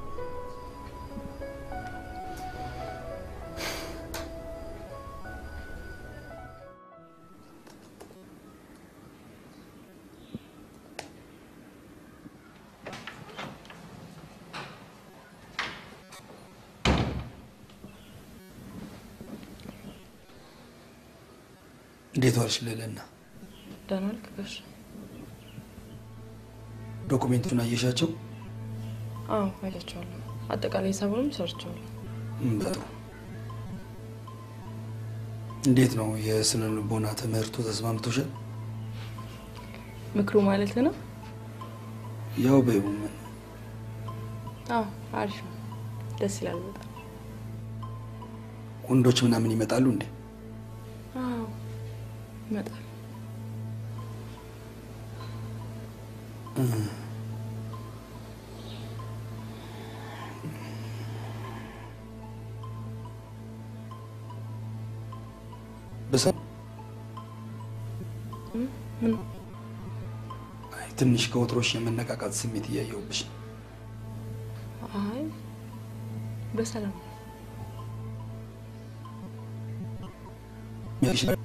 እንዴት ዋልሽ ልዕልና? ደህና ዋልክ ጋሼ? ዶኩሜንቱን አየሻቸው? አዎ አይቻቸዋለሁ። አጠቃላይ ሂሳቡንም ሰርቸዋለሁ። እም፣ በጥሩ እንዴት ነው የስነ ልቦና ትምህርቱ ተስማምቶሻል? ምክሩ ማለት ነው? ያው በይው ምን አዎ አሪፍ ነው። ደስ ይላል በጣም። ወንዶች ምናምን ይመጣሉ እንዴ? አዎ ይመጣል። እ። በሰ- ምን አይ ትንሽ ከወትሮሽ የመነቃቃት ስሜት እያየሁብሽ ነው። አይ በሰላም ያልሽ የለም።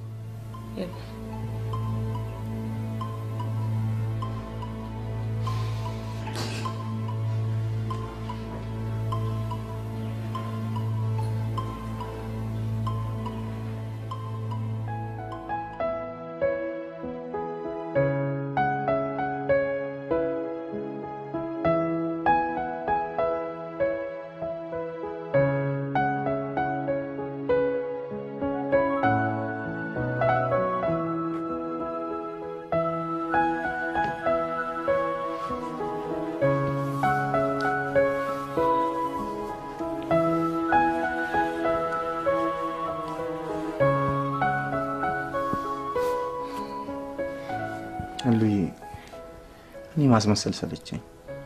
እሉዬ እኔ ማስመሰል ሰለቸኝ።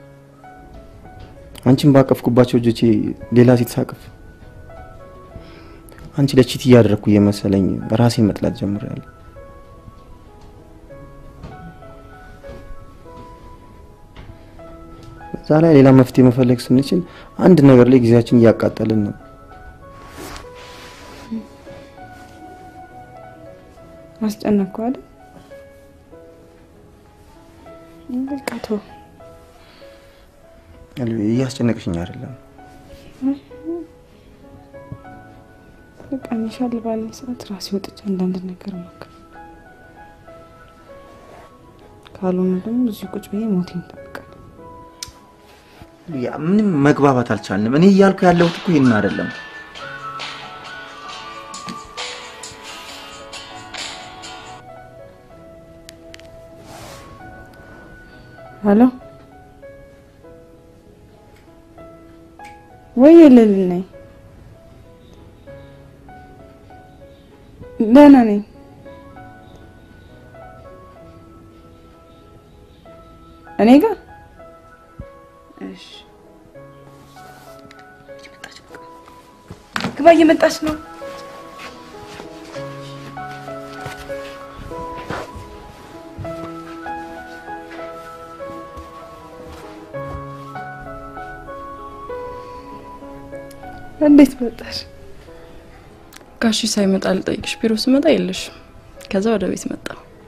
አንቺን ባቀፍኩባቸው እጆቼ ሌላ ሴት ሳቅፍ አንቺ ለቺት እያደረግኩ እየመሰለኝ ራሴን መጥላት ጀምሬያለሁ። በዛ ላይ ሌላ መፍትሄ መፈለግ ስንችል አንድ ነገር ላይ ጊዜያችን እያቃጠልን ነው። አስጨነቅኩ አይደል? በቃ ተው። እሉዬ እያስጨነቅሽኝ አይደለም። በቃ ይሻል ባለኝ ሰዓት ራሴ ወጥቼ አንዳንድ ነገር ሞክር። ካልሆነ ደግሞ እዚህ ቁጭ ብዬ ሞቴን እጠብቃለሁ። ያ ምንም መግባባት አልቻልንም። እኔ እያልኩ ያለሁት እኮ ይህን አይደለም። ሄሎ ወይ ልል ነኝ። ደህና ነኝ። እኔ ጋር እሺ፣ ግባ፣ እየመጣች ነው። እንዴት መጣሽ? ጋሺ ሳይመጣ ልጠይቅሽ ቢሮ ስመጣ የለሽም። ከዛ ወደ ቤት መጣ።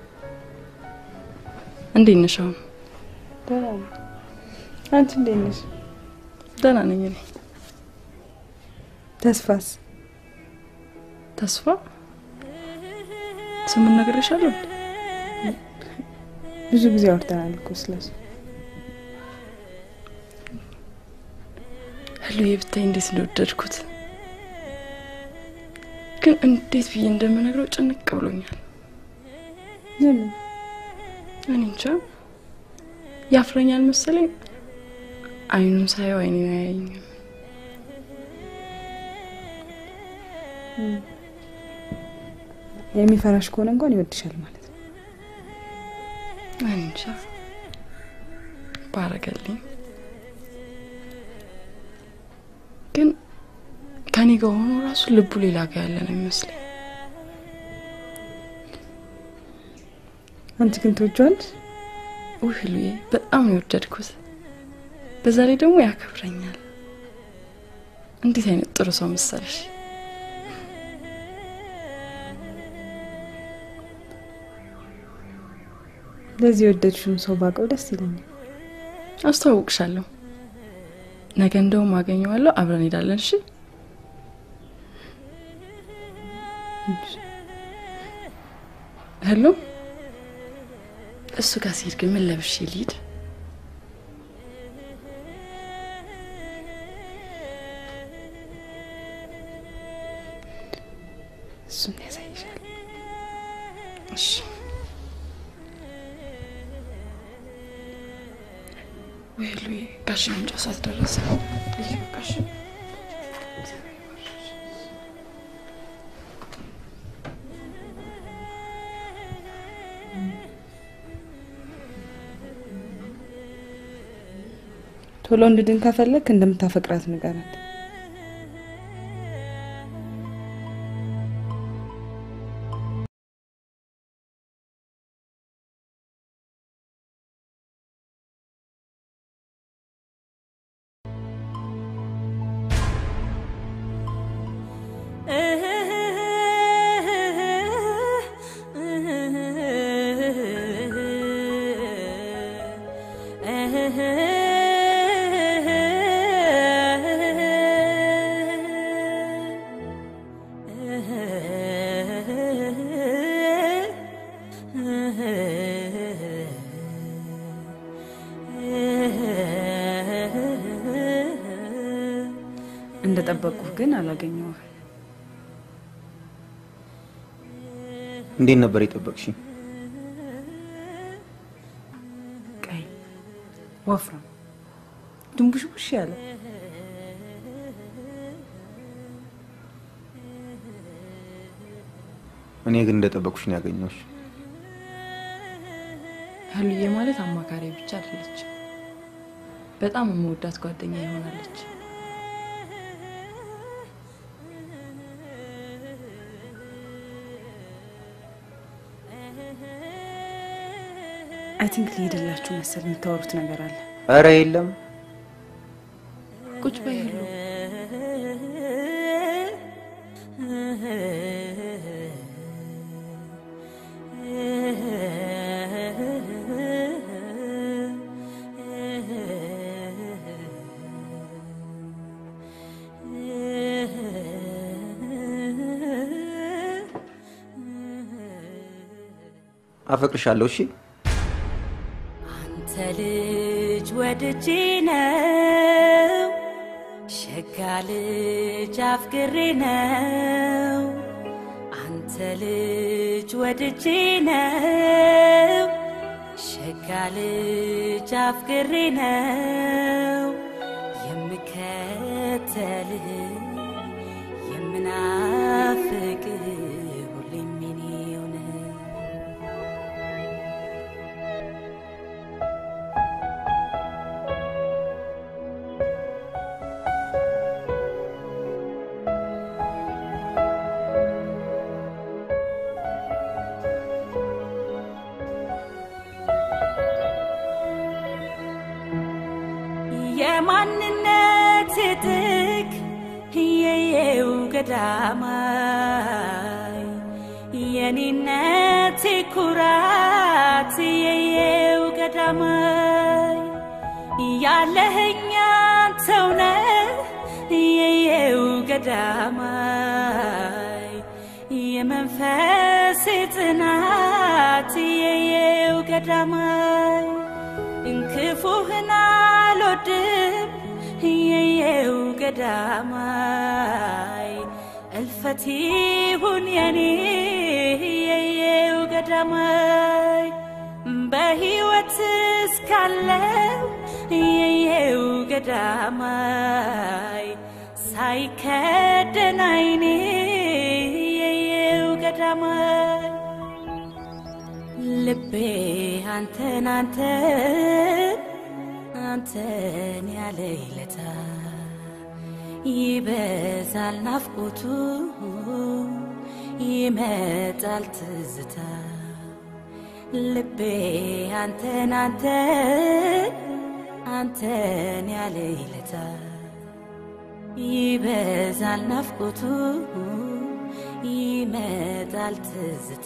እንዴት ነሽ አሁን? ደህና ነኝ። አንቺ እንዴት ነሽ? ደህና ነኝ እኔ። ተስፋስ? ተስፋ ስሙን ነግሬሻለሁ። ብዙ ጊዜ አውርተናል እኮ ስለሱ። ህሉዬ ብታይ እንዴት እንደወደድኩት ግን እንዴት ብዬ እንደምነግረው ጭንቅ ብሎኛል። ለምን? እኔ እንጃ ያፍረኛል መሰለኝ። አይኑን ሳየው አይኔ አያየኝም። የሚፈራሽ ከሆነ እንኳን ይወድሻል ማለት ነው። እኔ እንጃ ባረገልኝ። ግን ከኔ ጋር ሆኖ ራሱ ልቡ ሌላ ጋር ያለ ነው ይመስለኝ። አንቺ ግን ትወጂዋለሽ? ውይ ህሉዬ በጣም ነው የወደድኩት። በዛ ላይ ደግሞ ያከብረኛል። እንዴት አይነት ጥሩ ሰው መሰለሽ። ለዚህ የወደድሽውን ሰው ባውቀው ደስ ይለኛል። አስተዋውቅሻለሁ። ነገ እንደውም አገኘዋለሁ። አብረን እንሄዳለን። እሺ ሄሎ። እሱ ጋር ሲሄድ ግን ምን ለብሼ ልሂድ? እሱን ያሳይሻል። እሺ ወይ ሉዬ ጋሽ መምጫ ሰዓት ደረሰ። ልዩ ጋሽ ቶሎ እንድድን ከፈለግ እንደምታፈቅራት ንገራት። እንደጠበቅኩህ ግን አላገኘሁም። እንዴት ነበር የጠበቅሽኝ? ቀይ፣ ወፍራም፣ ድንቡሽቡሽ ያለ እኔ ግን እንደጠበቅኩሽ ነው ያገኘሁሽ። ህሉዬ ማለት አማካሪ ብቻ አይደለች፣ በጣም የምወዳት ጓደኛ ይሆናለች። አይ ቲንክ ሊሄድላችሁ መሰል የምታወሩት ነገር አለ። እረ የለም ቁጭ በይ ህሉ። አፈቅርሻለሁ። እሺ አንተ ልጅ ወድጄ ነው ሸጋ ልጅ አፍቅሬ ነው አንተ ልጅ ወድጄ ነው ሸጋ ልጅ አፍቅሬ ነው የምከተልህ የምናፍቅ ሁሌም የኔው ነህ የማንነት ጥግ የየው ገዳማይ የኔነት ኩራት የየው ገዳማይ ያለህኛ ተውነ የየው ገዳማይ የመንፈስ ጽናት የየው ገዳማይ እንክፉህን አልወድም የየው ገዳማይ እልፈት ይሁን የኔ የየው ገዳማይ በሕይወት እስካለው የየው ገዳማይ ሳይከደን አይኔ የየው ገዳማይ ልቤ አንተን አንተን አንተን ያለ ይለታ ይበዛል ናፍቆቱ ይመጣል ትዝታ ልቤ አንተን አንተን አንተን ያለ ይለታ ይበዛል ናፍቆቱ ይመጣል ትዝታ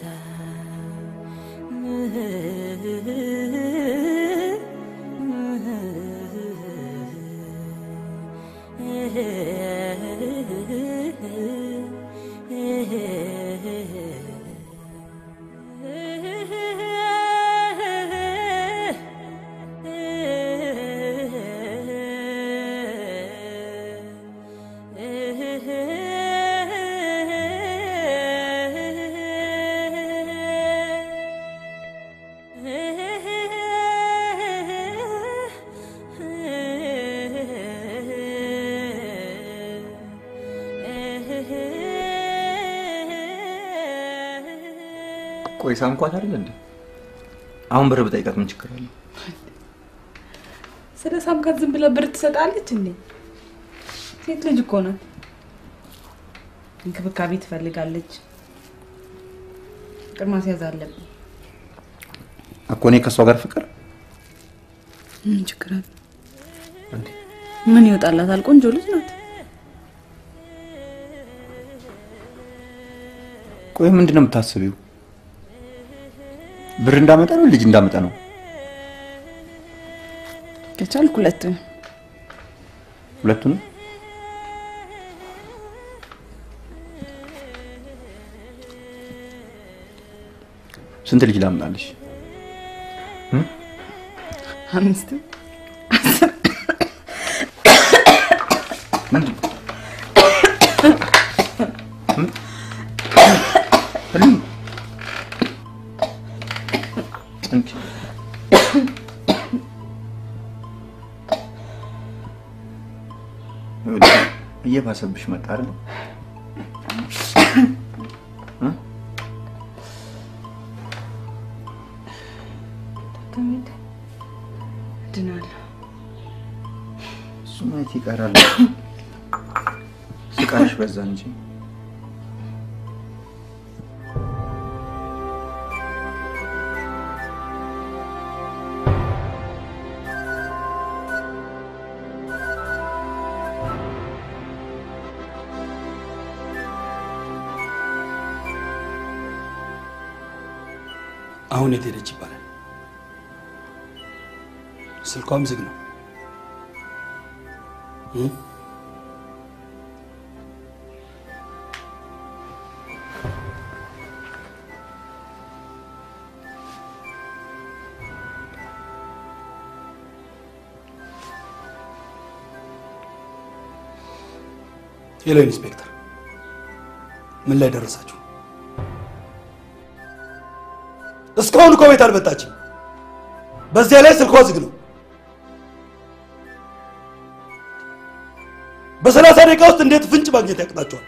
ቆይ ሳምኳት አይደል እንዴ? አሁን ብር ብጠይቃት ምን ችግር አለው? ስለ ሳምካት ዝም ብለህ ብር ትሰጣለች እንዴ? ሴት ልጅ እኮ ናት። እንክብካቤ ትፈልጋለች። ፍቅር ማስያዝ አለብን። እኮ እኔ ከእሷ ጋር ፍቅር ምን ችግር አለ? ምን ይወጣላታል? ቆንጆ ልጅ ናት። ቆይ ምንድን ነው የምታስቢው? ብር እንዳመጣ ነው ልጅ እንዳመጣ ነው? ከቻልክ ሁለቱን ሁለቱንም ስንት ልጅ ላምጣልሽ? አምስት ምንድን ነው? ምን? ህልም? እንቺ ይኸውልሽ፣ እየባሰብሽ መጣ አይደል? እ? ከሚድ ድናለሁ። እሱ ማየት ይቀራል። ስቃሽ በዛ እንጂ አሁን የት ሄደች ይባላል? ስልኳም ዝግ ነው። እ? ሄሎ ኢንስፔክተር፣ ምን ላይ ደረሳችሁ? እስካሁን እኮ ቤት አልመጣችም። በዚያ ላይ ስልኳ ዝግ ነው። በሰላሳ ደቂቃ ውስጥ እንዴት ፍንጭ ማግኘት ያቅጣቸዋል?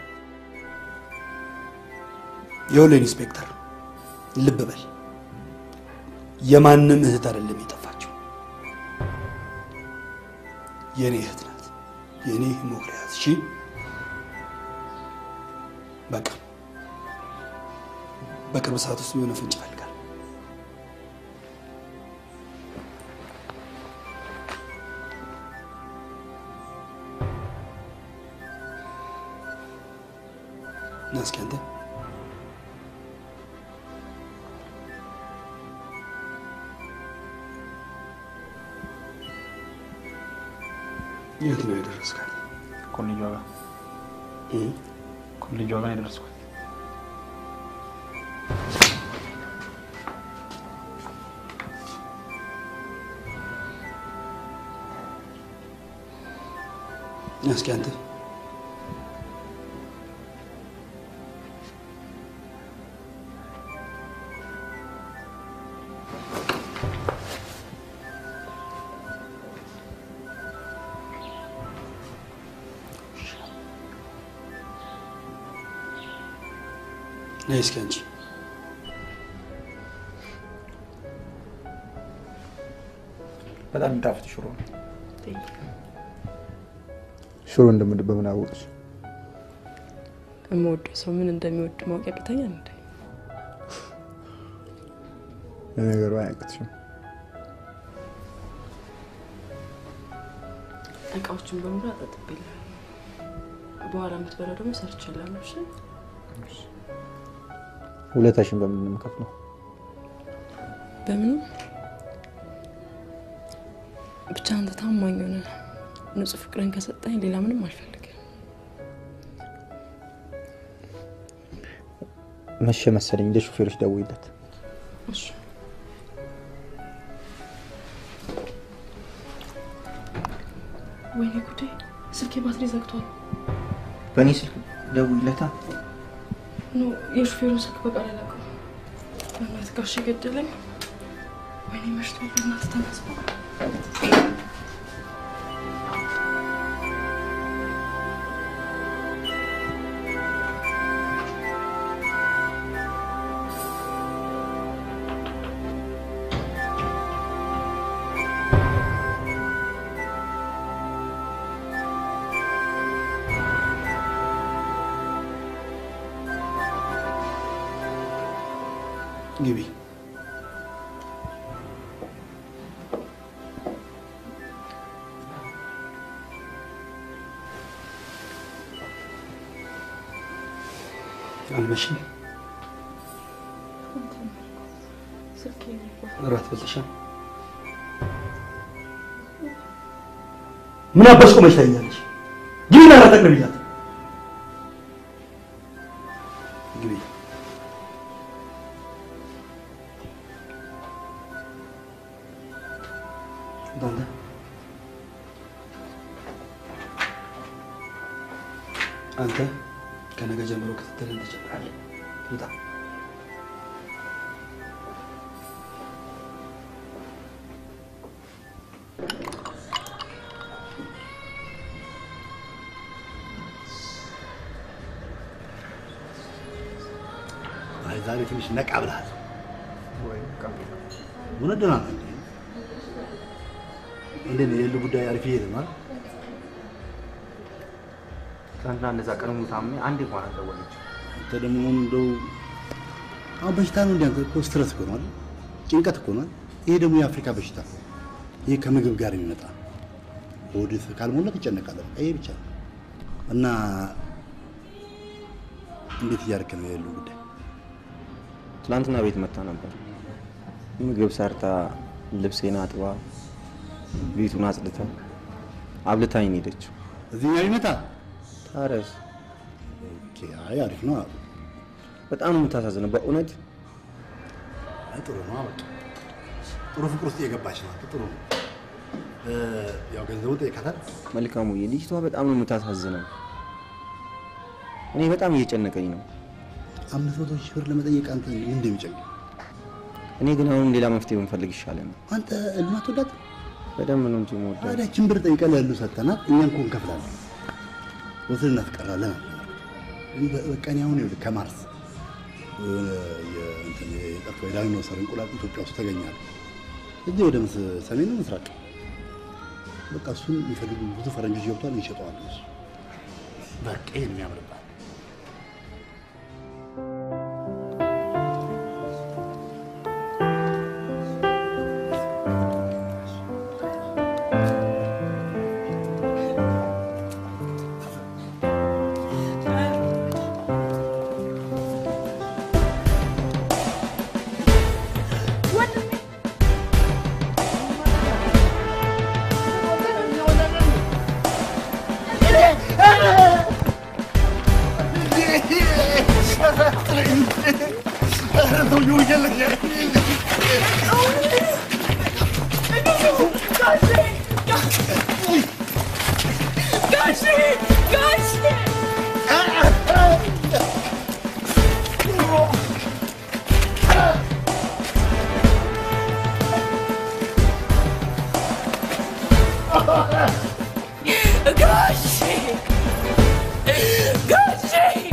ይኸውልህ ኢንስፔክተር፣ ልብ በል፣ የማንም እህት አይደለም የጠፋችው፣ የእኔ እህት ናት። የእኔ ሞክሪያት። እሺ፣ በቃ በቅርብ ሰዓት ውስጥ የሆነ ፍንጭ ይፈልጋል። ና እስኪ አንተ የት ነው የደረስካት? ኮሌጇ ጋር ኮሌጇ ጋር ነው የደረስኩት። ና እስኪ አንተ ነይ እስኪ አንቺ በጣም የሚጣፍጥ ሽሮ ነው። ሽሮ እንደምድ በምን አወቅሽ? የምወደው ሰው ምን እንደሚወድ ማወቅ ያቅተኛል እንዴ? ለነገሩ አያቅትሽም። እቃዎችን በሙሉ አጣጥቤልሃለሁ። በኋላ የምትበላው ደግሞ ሰርቼልሃለሁ። እሺ? ውለታሽን በምን ነው የምከፍለው? በምንም ብቻ አንተ ታማኝ ሆነ ንጹህ ፍቅርን ከሰጠኝ ሌላ ምንም አልፈልግም። መቼ መሰለኝ እንደ ሹፌሮች ደውይለት። እሺ ወይኔ ጉዴ፣ ስልኬ ባትሪ ዘግቷል። በእኔ ስልክ ደውይለታ። ኖ የሹፌሩን ስልክ በቃል አላውቅም። በእናትህ ጋሽ ገደለኝ። ወይኔ መሽቷል። በእናትህ ተነስ። ግቢ። አልመሽም? እራት በልተሻል? ምን አባሽ ቆመሽ ታይኛለሽ? ግቢና እራት አቅርቢላት። ግቢ። አንተ አንተ ከነገ ጀምሮ ክትትልን ትጀምራለህ። ውጣ። አይ ዛሬ ትንሽ ነቃ ብለሃል። እውነት ደህና ነህ እንዴ? እንዴት ነው የሉ ጉዳይ አሪፍ እየሄደ ነው አይደል? ትናንትና እንደዛ ቀን ሙሉ ታምሜ አንዴ እንኳን አልደወለችም። አንተ ደግሞ እንደው አሁን በሽታ ነው እንዴ? አንተ እኮ ስትረስ እኮ ነው አይደል? ጭንቀት እኮ ነው አይደል? ይሄ ደግሞ የአፍሪካ በሽታ ነው። ይሄ ከምግብ ጋር የሚመጣ ሆድህ ካልሞላ ትጨነቃለህ። በቃ ይሄ ብቻ ነው። እና እንዴት እያደረክ ነው የሉ ጉዳይ? ትናንትና ቤት መታ ነበር። ምግብ ሰርታ ልብሴን አጥባ ቤቱን አጽድታ አብልታኝ ነው ሄደችው። እዚህኛው ይመጣ ታዲያስ ኦኬ፣ አይ አሪፍ ነው። በጣም ነው የምታሳዝነው በእውነት አይ ጥሩ ነው። በቃ ጥሩ ፍቅር ውስጥ እየገባች ነው። ጥሩ ነው። እ፣ ያው ገንዘቡ ጠይቃታል። መልካሙዬ፣ ልጅቷ በጣም ነው የምታሳዝነው። እኔ በጣም እየጨነቀኝ ነው። አምስት መቶ ሺህ ብር ለመጠየቅ አንተ ምን እንደሚጨንቅ እኔ ግን አሁን ሌላ መፍትሄ ብንፈልግ ይሻላል። አንተ ልማት ወዳት በደንብ ነው እንጂ የምወዳት። ታዲያችን ብር ጠይቀን ለሉ ሰጥተናት እኛ እኮ እንከፍላለን። ወስድ እናስቀራለን አለ። በ- በቃ እኔ አሁን ይኸውልህ ከማርስ የሆነ የእንትን የጠፋ የዳይኖሰር እንቁላል ኢትዮጵያ ውስጥ ተገኛል። እዚህ ወደ ምስ- ሰሜን ምስራቅ በቃ እሱን የሚፈልጉ ብዙ ፈረንጆች ገብቷል፣ ይሸጠዋል። እሱ በቃ ይሄን የሚያምርባት ጋሼ ጋሼ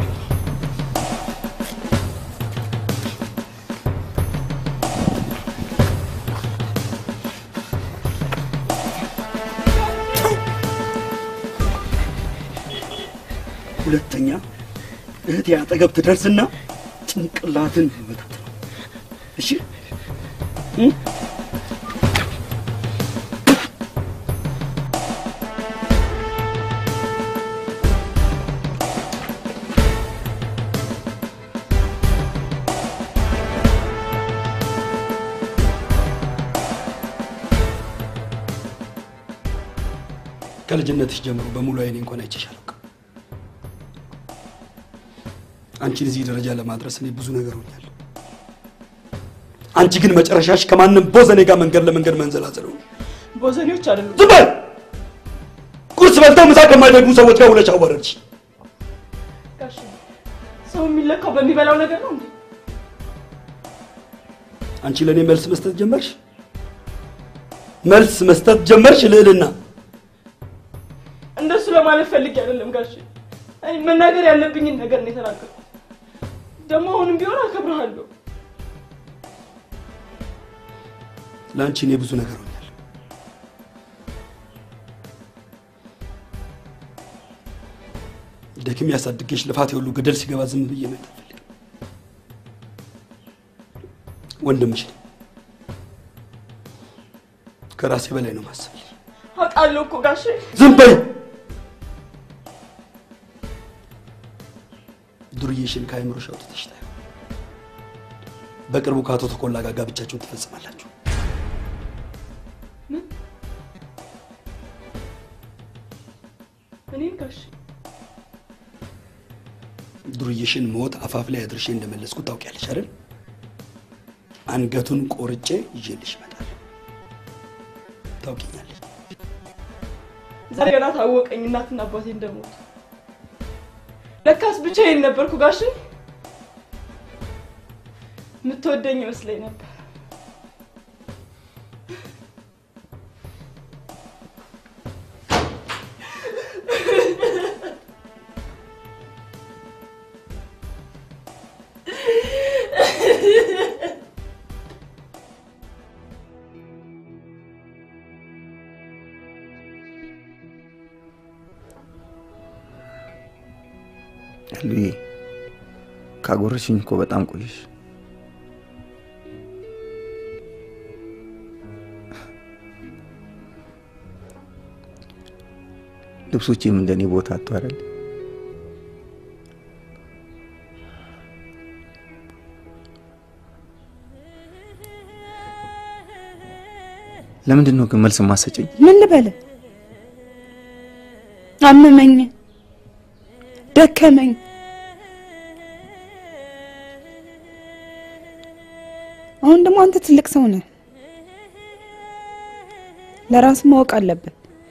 ሁለተኛ እህቴ አጠገብ ትደርስና ጭንቅላትን ይመታት ነው። እሺ እ? ከልጅነትሽ ጀምሮ በሙሉ አይኔ እንኳን አይቼሽ አላውቅም። አንቺን እዚህ ደረጃ ለማድረስ እኔ ብዙ ነገር ሆኛለሁ። አንቺ ግን መጨረሻሽ ከማንም ቦዘኔ ጋር መንገድ ለመንገድ መንዘላዘል ሆነ። ቦዘኔዎች አይደሉም። ዝም በል! ቁርስ በልተው ምሳ ከማይደግሙ ሰዎች ጋር ውለሽ አዋረድሽ። ጋሼ ሰው የሚለካው በሚበላው ነገር ነው እንዴ? አንቺ ለእኔ መልስ መስጠት ጀመርሽ። መልስ መስጠት ጀመርሽ ልዕልና። እንደሱ ለማለት ፈልጌ አይደለም ጋሼ። እኔ መናገር ያለብኝን ነገር ነው የተናገርኩት። ደግሞ አሁንም ቢሆን አከብርሃለሁ። ለአንቺ እኔ ብዙ ነገር ሆኛለሁ። ደክሜ ያሳድጌሽ ልፋት የሁሉ ገደል ሲገባ ዝም ብዬ ነው ወንድምሽ ነኝ። ከራሴ በላይ ነው ማሰብ። አውቃለሁ እኮ ጋሼ። ዝም በይ። ዱርዬሽን ከአእምሮሽ አውጥተሽ ታዩ። በቅርቡ ከአቶ ተኮላ ጋር ጋብቻችሁን ትፈጽማላችሁ። እኔን ጋሼ ዱርዬሽን ሞት አፋፍ ላይ አድርሼ እንደመለስኩ ታውቂያለሽ አይደል? አንገቱን ቆርጬ ይዤልሽ እመጣለሁ። ታውቂኛለሽ። ዛሬ ገና ታወቀኝ እናትና አባቴ እንደሞቱ። ለካስ ብቻዬን ነበርኩ ጋሼ። የምትወደኝ ይመስለኝ ነበር። ሉዬ ካጎረሽኝ እኮ በጣም ቆየሽ። ልብሶቼም እንደኔ ቦታ አጡ አይደል? ለምንድን ነው ግን መልስ ማሰጨኝ? ምን ልበል? አመመኝ፣ ደከመኝ። አሁን ደግሞ አንተ ትልቅ ሰው ነህ፣ ለራስ ማወቅ አለብን።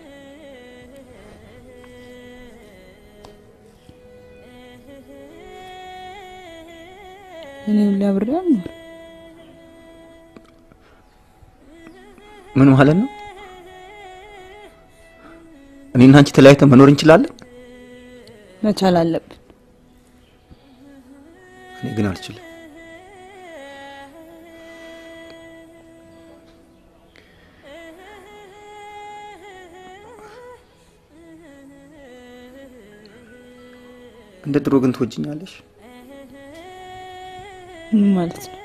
እኔ ሁሌ አብሬ አልኖር ምን ማለት ነው? እኔና አንቺ ተለያይተን መኖር እንችላለን? መቻል አለብን። እኔ ግን አልችልም። እንደ ድሮ ግን ትወጅኛለሽ? ምን ማለት ነው?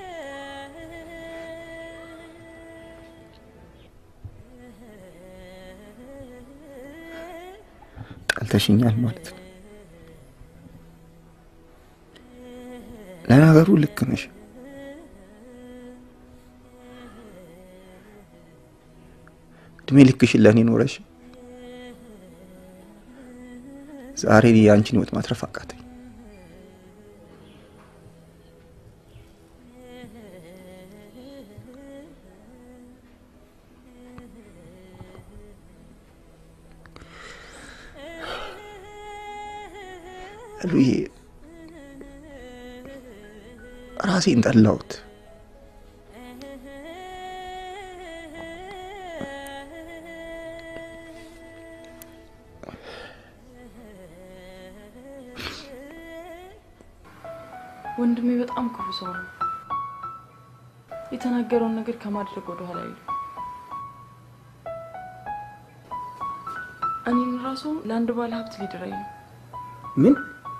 ጠልተሽኛል ማለት ነው። ለነገሩ ልክ ነሽ። እድሜ ልክሽን ለእኔ ኖረሽ ዛሬ የአንቺን ህይወት ማትረፍ አቃተኝ። ሉዬ ራሴን ጠላሁት። ወንድሜ በጣም ክፉ ሰው ነው። የተናገረውን ነገር ከማድረግ ወደ ኋላ አይሉ። እኔን ራሱ ለአንድ ባለ ሀብት ሊድረኝ ነው። ምን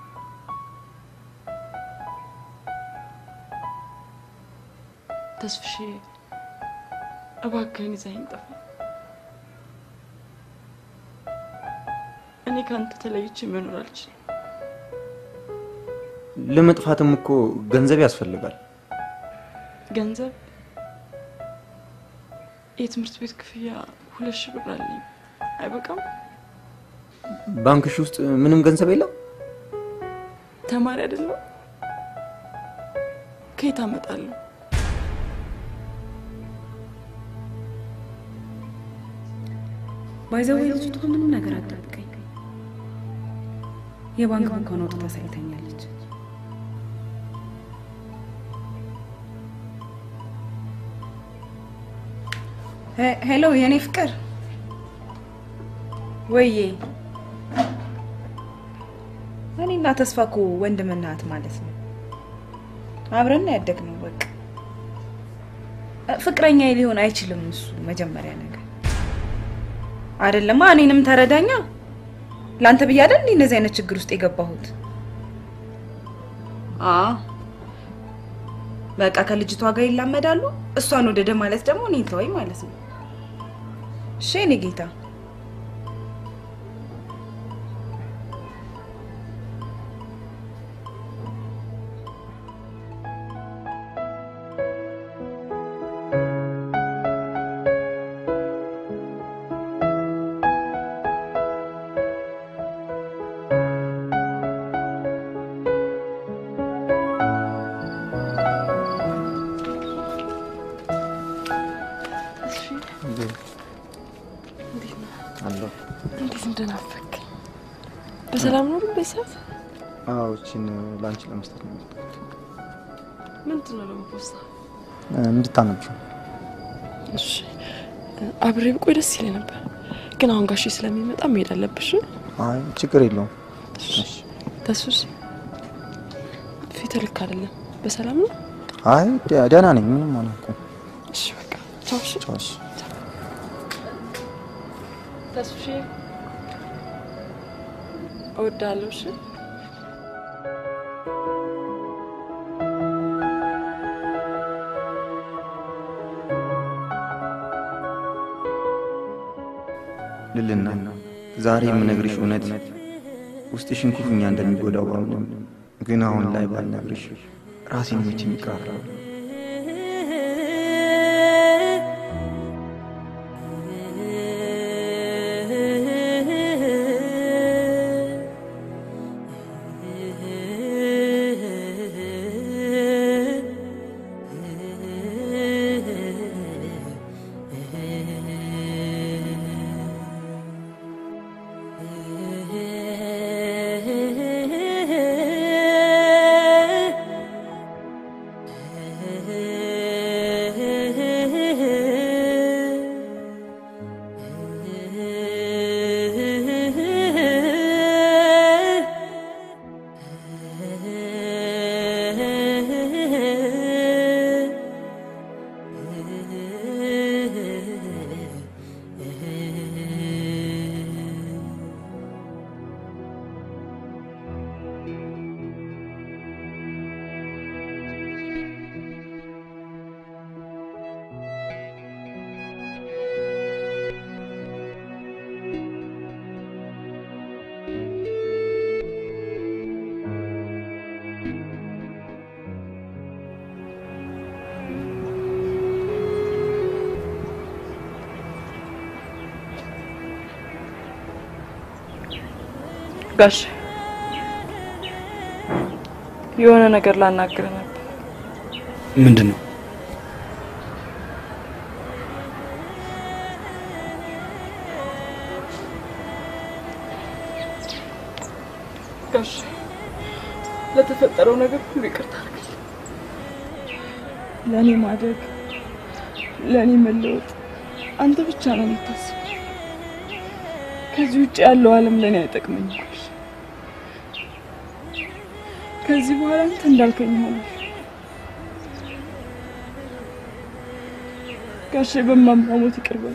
ተስፍሼ እባክህን ይዘኸኝ ጠፋ። እኔ ከአንተ ተለይቼ መኖር አልችልም። ለመጥፋትም እኮ ገንዘብ ያስፈልጋል። ገንዘብ የትምህርት ቤት ክፍያ ሁለት ሺህ ብር አለኝ። አይበቃም? ባንክሽ ውስጥ ምንም ገንዘብ የለም? ተማሪ አይደለም? ከየት አመጣለሁ? ባይዘዌ ልጅቱ ምንም ነገር አትጠብቀኝ። የባንክ ቡኳን አውጥታ ሳይተኛለች። ሄሎ የኔ ፍቅር፣ ወዬ እኔና ተስፋ እኮ ወንድምና እህት ማለት ነው። አብረን ነው ያደግነው። በቃ ፍቅረኛ ሊሆን አይችልም እሱ መጀመሪያ ነገር አይደለማ። እኔንም ተረዳኛ። ለአንተ ብዬ አይደል እንዴ እንደዚህ አይነት ችግር ውስጥ የገባሁት? አ በቃ ከልጅቷ ጋር ይላመዳሉ። እሷን ወደደ ማለት ደግሞ እኔን ተወኝ ማለት ነው። እሺ የኔ ጌታ አለሁ። እንዴት እንደናፈቅ በሰላም ነው ግን በሰዓት አዎ፣ እቺን ለአንቺ ለመስጠት ነው የመጣሁት። ምንድን ነው ደግሞ ፖስታ? እንድታነብሽው። እሺ አብሬ ብቆይ ደስ ይለኝ ነበር፣ ግን አሁን ጋሼ ስለሚመጣ መሄድ አለብሽ። አይ ችግር የለውም። ተሱስ ፊት ልክ አይደለም። በሰላም ነው? አይ ደ- ደህና ነኝ፣ ምንም አልሆንኩም። እሺ በቃ ቻው። እሺ ቻው። እሺ። ተሱሽ እወዳለሁ። እሺ ልልና ዛሬ የምነግርሽ እውነት ውስጥሽን ክፉኛ እንደሚጎዳው ባምንም ግን አሁን ላይ ባልነግርሽ ራሴን መቼ የሚቀራረብ ጋሽ የሆነ ነገር ላናግር ነበር። ምንድን ነው? ጋሽ ለተፈጠረው ነገር ሁሉ ይቅርታ አድርግልኝ። ለእኔ ማደግ፣ ለእኔ መለወጥ አንተ ብቻ ነው የምታስበው። ከዚህ ውጭ ያለው ዓለም ለእኔ አይጠቅመኝም። ጋሽ ከዚህ በኋላ አንተ እንዳልከኝ ሆነ። ጋሼ በማማሞት ይቅር በል።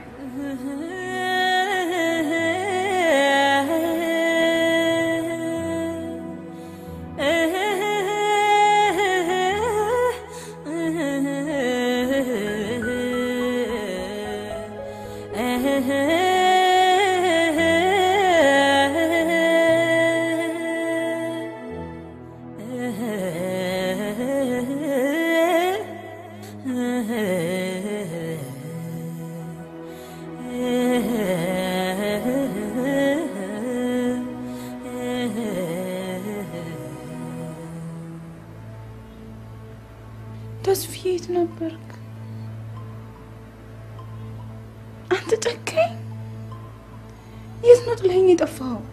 ተስፋዬ የት ነበርክ? አንተ ጨካኝ! የት ነው ጥለኸኝ የጠፋኸው?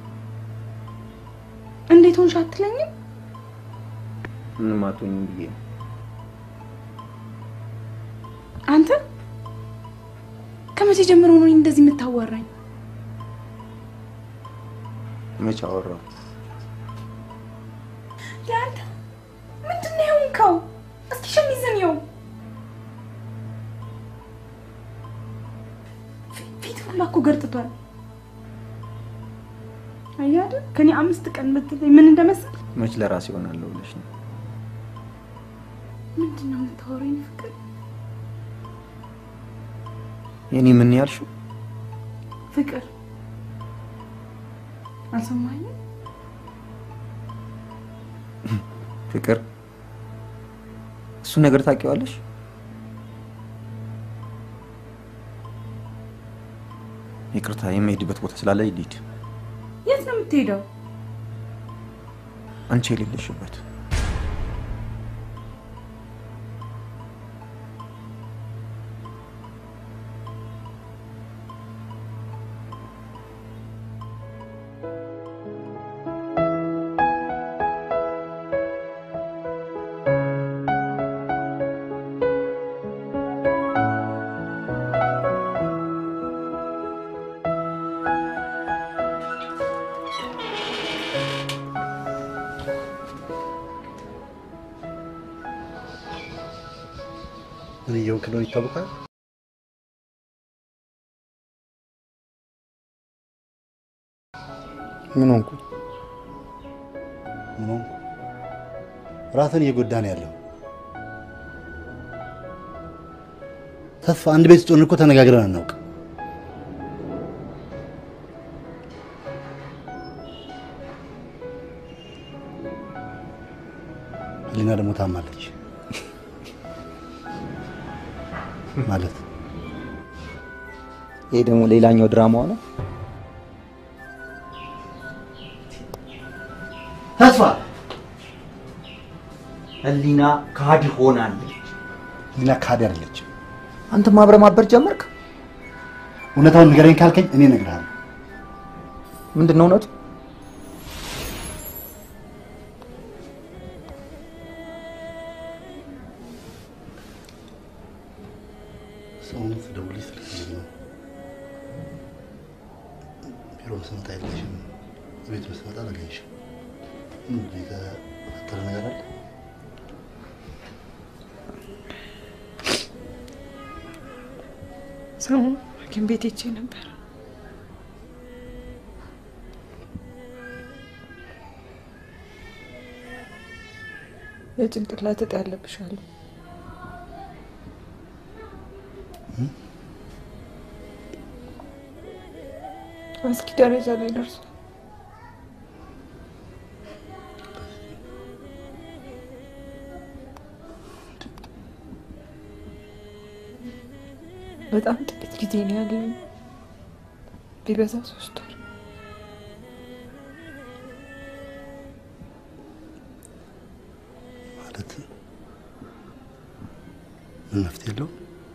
እንዴት ሆንሽ አትለኝም? ምንም አትሆኝም ብዬ ነው። አንተ ከመቼ ጀምሮ ነው እኔን እንደዚህ የምታዋራኝ? መች አወራሁ? አንተ ምንድን ነው የሆንከው? እስኪ ሸሚዝን ይኸው። ፊ- ፊት ሁላ እኮ ገርጥቷል። አየህ አይደል? ከኔ አምስት ቀን ብትለኝ ምን እንደመሰል መች ለራሴ ይሆናለሁ ብለሽ ነው? ምንድን ነው የምታወሪኝ ፍቅር? የኔ ምን ያልሽው? ፍቅር አልሰማኝም። ፍቅር እሱ ነገር ታውቂዋለሽ? ይቅርታ የምሄድበት ቦታ ስላለ ልሂድ። የት ነው የምትሄደው? አንቺ የሌለሽበት ምን እየሆንክ እንደሆነ ይታወቃል። ምን ሆንኩ? ምን ሆንኩ? ራስን እየጎዳ ነው ያለው። ተስፋ አንድ ቤት ውስጥ ሆነን እኮ ተነጋግረን አናውቅ። ህሊና ደግሞ ታማለች ማለት ይሄ ደግሞ ሌላኛው ድራማ ነው። ተስፋ ህሊና ካድ ሆናለች። ህሊና ካድ አይደለችም። አንተ ማብረ ማበር ጀመርክ። እውነታውን ንገረኝ ካልከኝ እኔ እነግርሃለሁ። ምንድን ነው እውነቱ? ሰውነት ደውልሽ ስልክ ዝግ ነው። ቢሮ ስመጣ የለሽም። ቤት ስመጣ አላገኝሽም። ምንድን ነው የተፈጠረ ነገር አለ? ሰሞኑን ሐኪም ቤት ሄጄ ነበር። የጭንቅላት እጢ ያለብሽ አሉ። አስጊ ደረጃ ላይ ደርሷል። በጣም ጥቂት ጊዜ ነው ያለኝ፣ ቢበዛ ሶስት ወር። ማለት ምን መፍትሄ የለውም?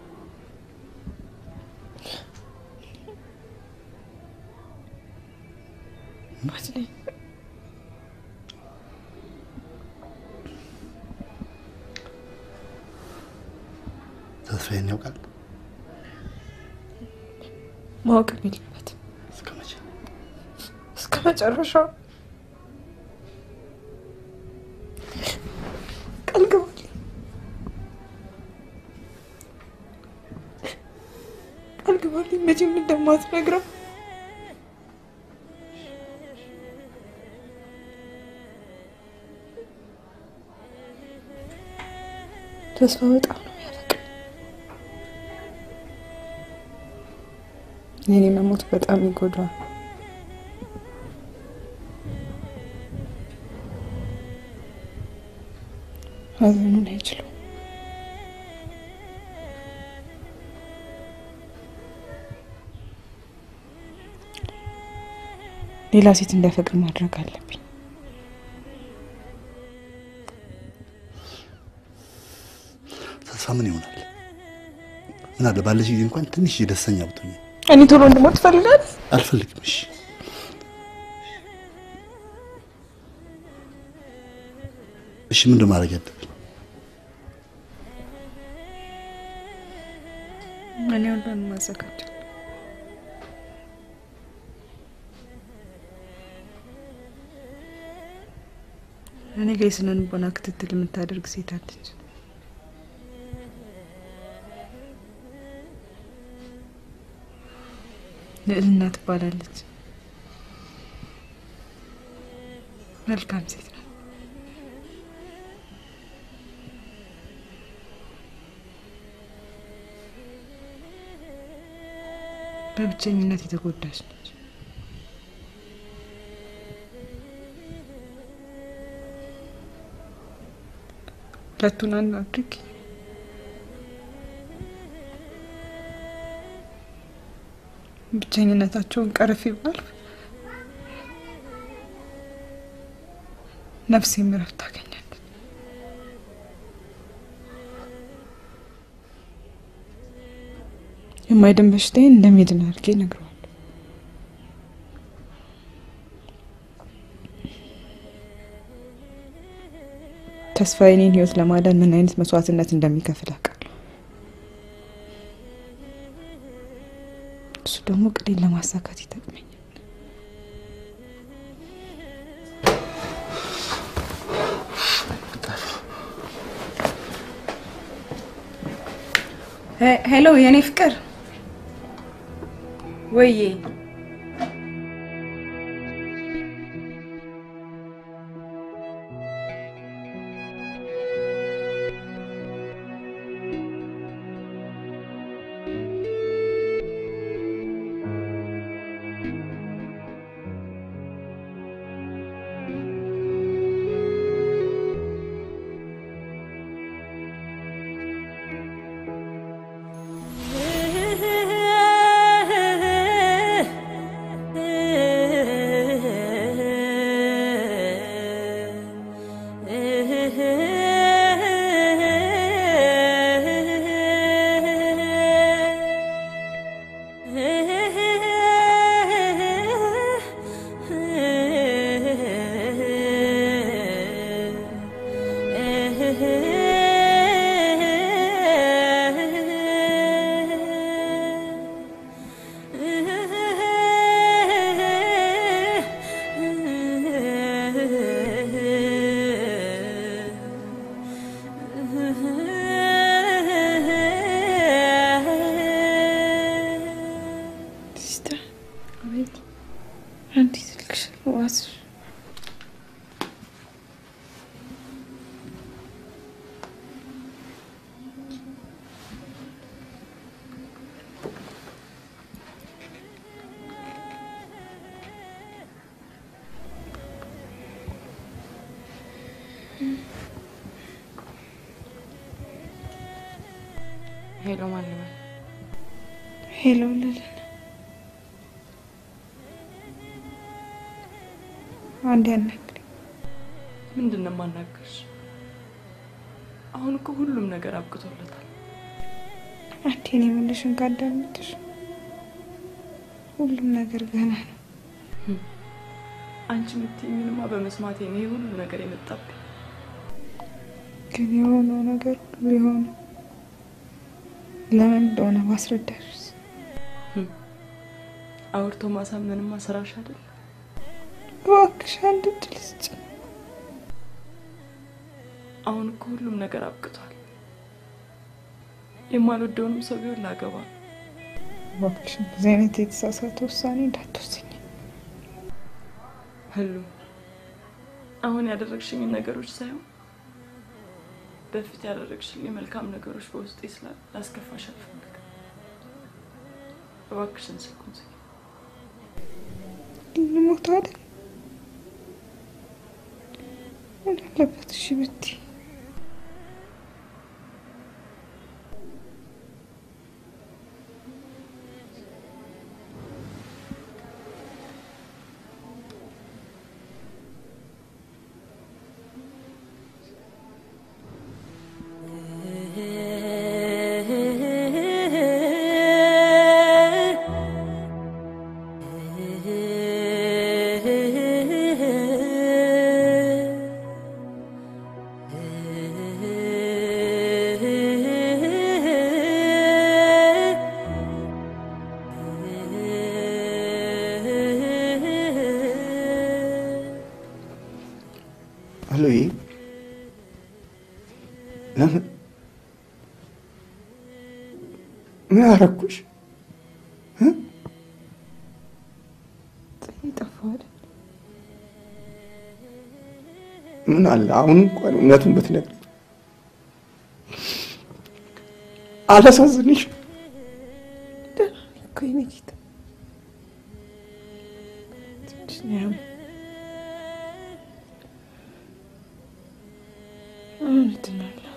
ባትለኝ ተስፋዬን ያውቃል? ማወቅ የለበትም እስከ መቼ? እስከ መጨረሻው ቃል ግባልኝ። ቃል ግባልኝ መቼም እንደማትነግረው ተስፋ በጣም ነው የሚያፈቅር። የኔ መሞት በጣም ይጎዳዋል። ሀዘኑን አይችለው። ሌላ ሴት እንዳይፈቅር ማድረግ አለብኝ። ተስፋ ምን ይሆናል? ምን አለ ባለሽ ጊዜ እንኳን ትንሽ ደስተኛ ብትሆኝ። እኔ ቶሎ እንድሞት ትፈልጋለህ? አልፈልግም። እሺ እሺ፣ ምንድን ማድረግ ያለብን? እኔ ሁሉንም ማዘጋጀት እኔ ጋ የስነ ልቦና ክትትል የምታደርግ ሴት አለች። ልዕልና ትባላለች። መልካም ሴት ነው። በብቸኝነት የተጎዳች ነች። ሁለቱን አንድ አድርጊ። ብቸኝነታቸውን ቀርፊ ባልፍ ነፍሴም እረፍት ታገኛለች። የማይድን በሽታዬን እንደሚድን አድርጌ እነግረዋለሁ። ተስፋ የኔን ህይወት ለማዳን ምን አይነት መስዋዕትነት እንደሚከፍል አውቃለሁ። እሱ ደግሞ ቅዴን ለማሳካት ይጠቅመኛል። ሄሎ የኔ ፍቅር ወዬ ሲስተር አቤት አንዲት ልክሽ ዋስሽ ሄሎ ማን ልበል? ሄሎ ልልን አንድ ያናግረኝ። ምንድን ነው የማናገርሽ? አሁን እኮ ሁሉም ነገር አብቅቶለታል። አንዴን የምልሽን ካዳመጥሽ ሁሉም ነገር ገና ነው። አንቺ የምትይኝንማ በመስማቴ ነው ይህ ሁሉ ነገር የመጣብኝ። ግን የሆነው ነገር ሁሉ የሆነው ለምን እንደሆነ ማስረዳሽስ አውርቶ ማሳመንማ ስራሽ አይደል? እባክሽ አንድ እድል ስጭኝ። አሁን እኮ ሁሉም ነገር አብቅቷል። የማልወደውንም ሰው ቢሆን ላገባ ነው። እባክሽ እንደዚህ አይነት የተሳሳተ ውሳኔ እንዳትወስኝ። ህሉ አሁን ያደረግሽኝ ነገሮች ሳይሆን በፊት ያደረግሽኝ መልካም ነገሮች በውስጤ ስላሉ ላስከፋሽ አልፈልግም። እባክሽን ስልኩን ዝጊ። ልሞት አይደል? ምን አለበት እሺ ብትይ? ሄሎዬ ለምን ምን አረኩሽ? ጠፋሁ አይደል? ምን አለ አሁን እንኳን እውነቱን ብትነግሪኝ አላሳዝንሽ? ደህና ነኝ እኮ የኔ ጌታ። እውነት ነው ያለው።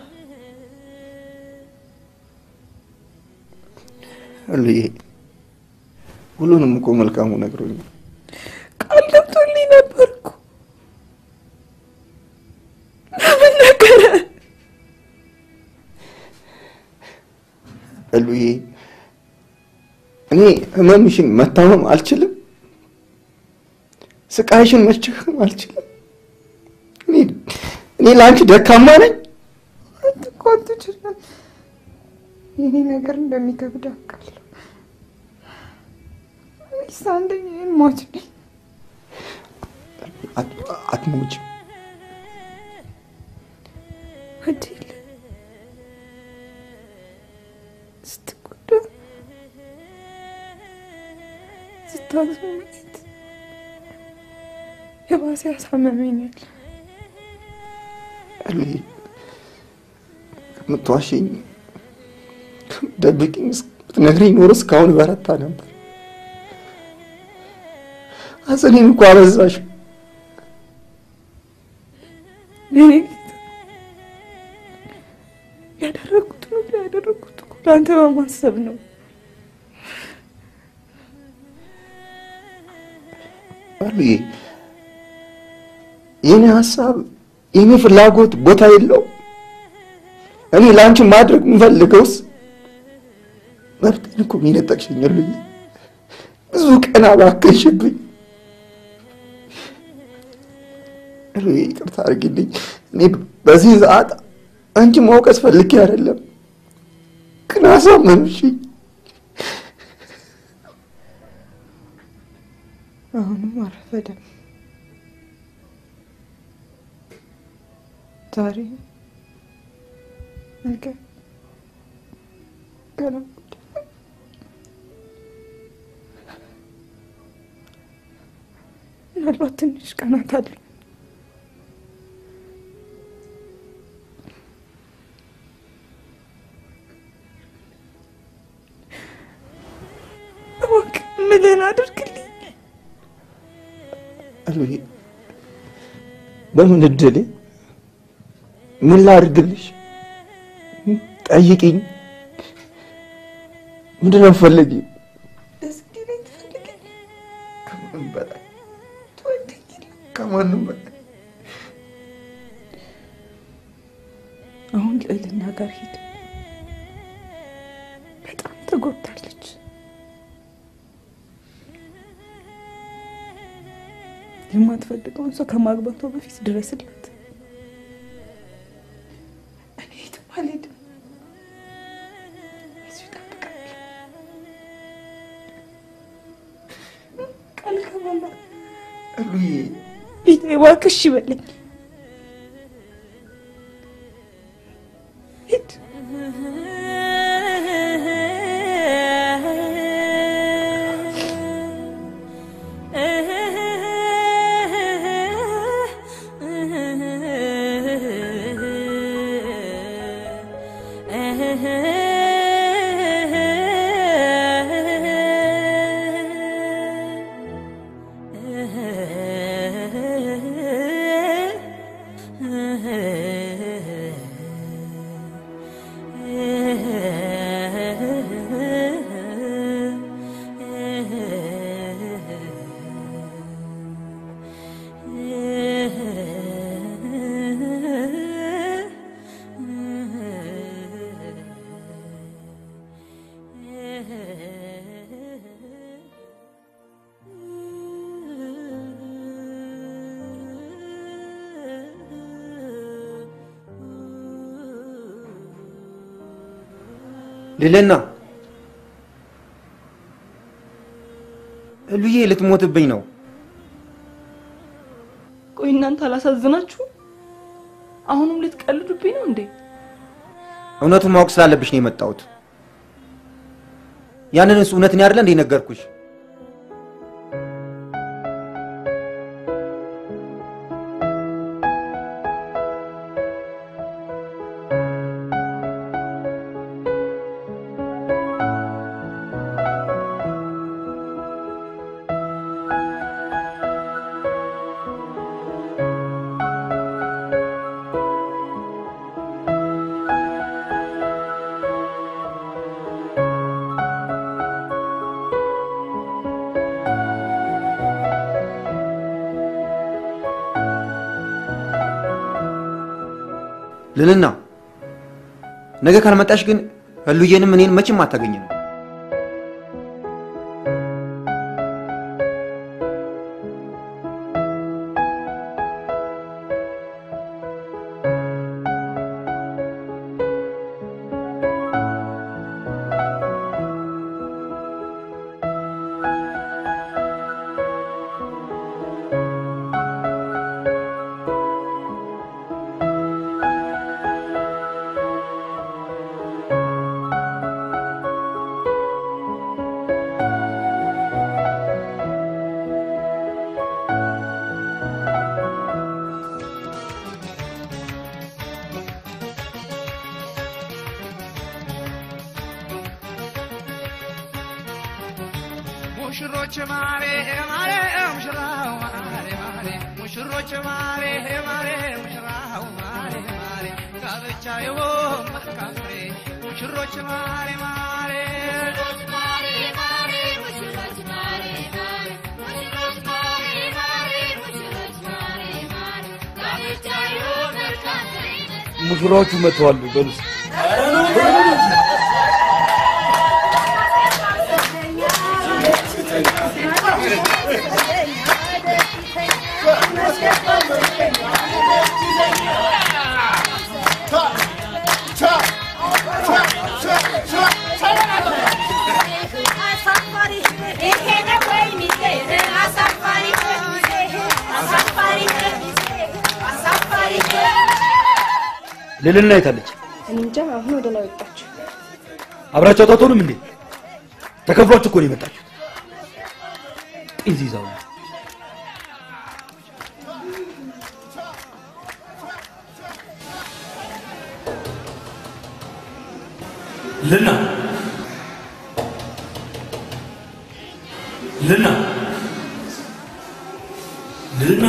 እልዬ ሁሉንም እኮ መልካሙ ነግሮኛል። ቃል ገብቶልኝ ነበር እኮ ለምን ነገረ? እሉዬ እኔ ህመምሽን መታመም አልችልም፣ ስቃይሽን መሸከም አልችልም። እኔ እኔ ለአንቺ ደካማ ነኝ። አንተ እኮ አትችልም። ይሄ ነገር እንደሚከብድ አውቃለሁ። እኔስ አንደኛ ሟች ነኝ። አት- አትሞችም። አዴል ስትጎዳ ስታዝኑ ማየት የባሰ ያሳመመኛል። እሉዬ ከምትዋሽኝ ከምትደብቂኝ ብትነግሪኝ ኖሮ እስካሁን በረታ ነበር። ሐዘኔን እኮ አበዛሽ። የኔ ጌታ ያደረጉት ሁሉ ያደረጉት እኮ ለአንተ በማሰብ ነው። እሉዬ የኔ ሀሳብ የኔ ፍላጎት ቦታ የለው። እኔ ለአንቺ ማድረግ የምፈልገውስ መብቴን እኮ የሚነጠቅሽኝ እሉዬ። ብዙ ቀን አባከንሽብኝ። እሉዬ ይቅርታ አድርጊልኝ። እኔ በዚህ ሰዓት አንቺ መውቀስ ፈልጌ አይደለም፣ ግን አሳመምሽኝ። አሁንም አረፈደም። ዛሬ ነገ ገና ምናልባት ትንሽ ቀናት አሉ። እባክህ ምልህን አድርግልኝ። እሉዬ በምን እድሌ ምን ላድርግልሽ? ጠይቂኝ። ምንድን ነው የምትፈልጊው? ደስ እንዲለኝ ትፈልጋለህ? ከምንም በላይ ከማንም በላይ አሁን ልዕልና ጋር ሂድ። በጣም ተጎድታለች። የማትፈልገውን ሰው ከማግባቷ በፊት ድረስላት። እኔ የትም አልሄድም። እዚሁ እጠብቃለሁ። ቃል ገባለሁ። እሉዬ ይሄ እባክህ እሺ በለኝ። ሂድ። ልልና እሉዬ ልትሞትብኝ ነው። ቆይ እናንተ አላሳዝናችሁ? አሁንም ልትቀልዱብኝ ነው እንዴ? እውነቱን ማወቅ ስላለብሽ ነው የመጣሁት። ያንንስ እውነትን ያደለ እንደ ነገርኩሽ። ልልና ነገ ካልመጣሽ ግን ህሉዬንም እኔን መቼም አታገኝም። ሙሽሮች ማሬ ማሬ ሙሽራው ማሬ ማሬ ሙሽሮች ማሬ ማሬ ሙሽራው ማሬ ማሬ ጋብቻ ይሁን መልካም ፍሬ ሙሽሮች ማሬ ማሬ ሙሽራዎቹ መጥተዋል። በሉስ ልልና የታለች? እኔ እንጃ አሁን ወደ ላይ ወጣችሁ። አብራችሁ አታቶንም እንዴ? ተከፍሏችሁ እኮ ነው የመጣችሁት። ጢዝ ይዛው ልና ልና ልና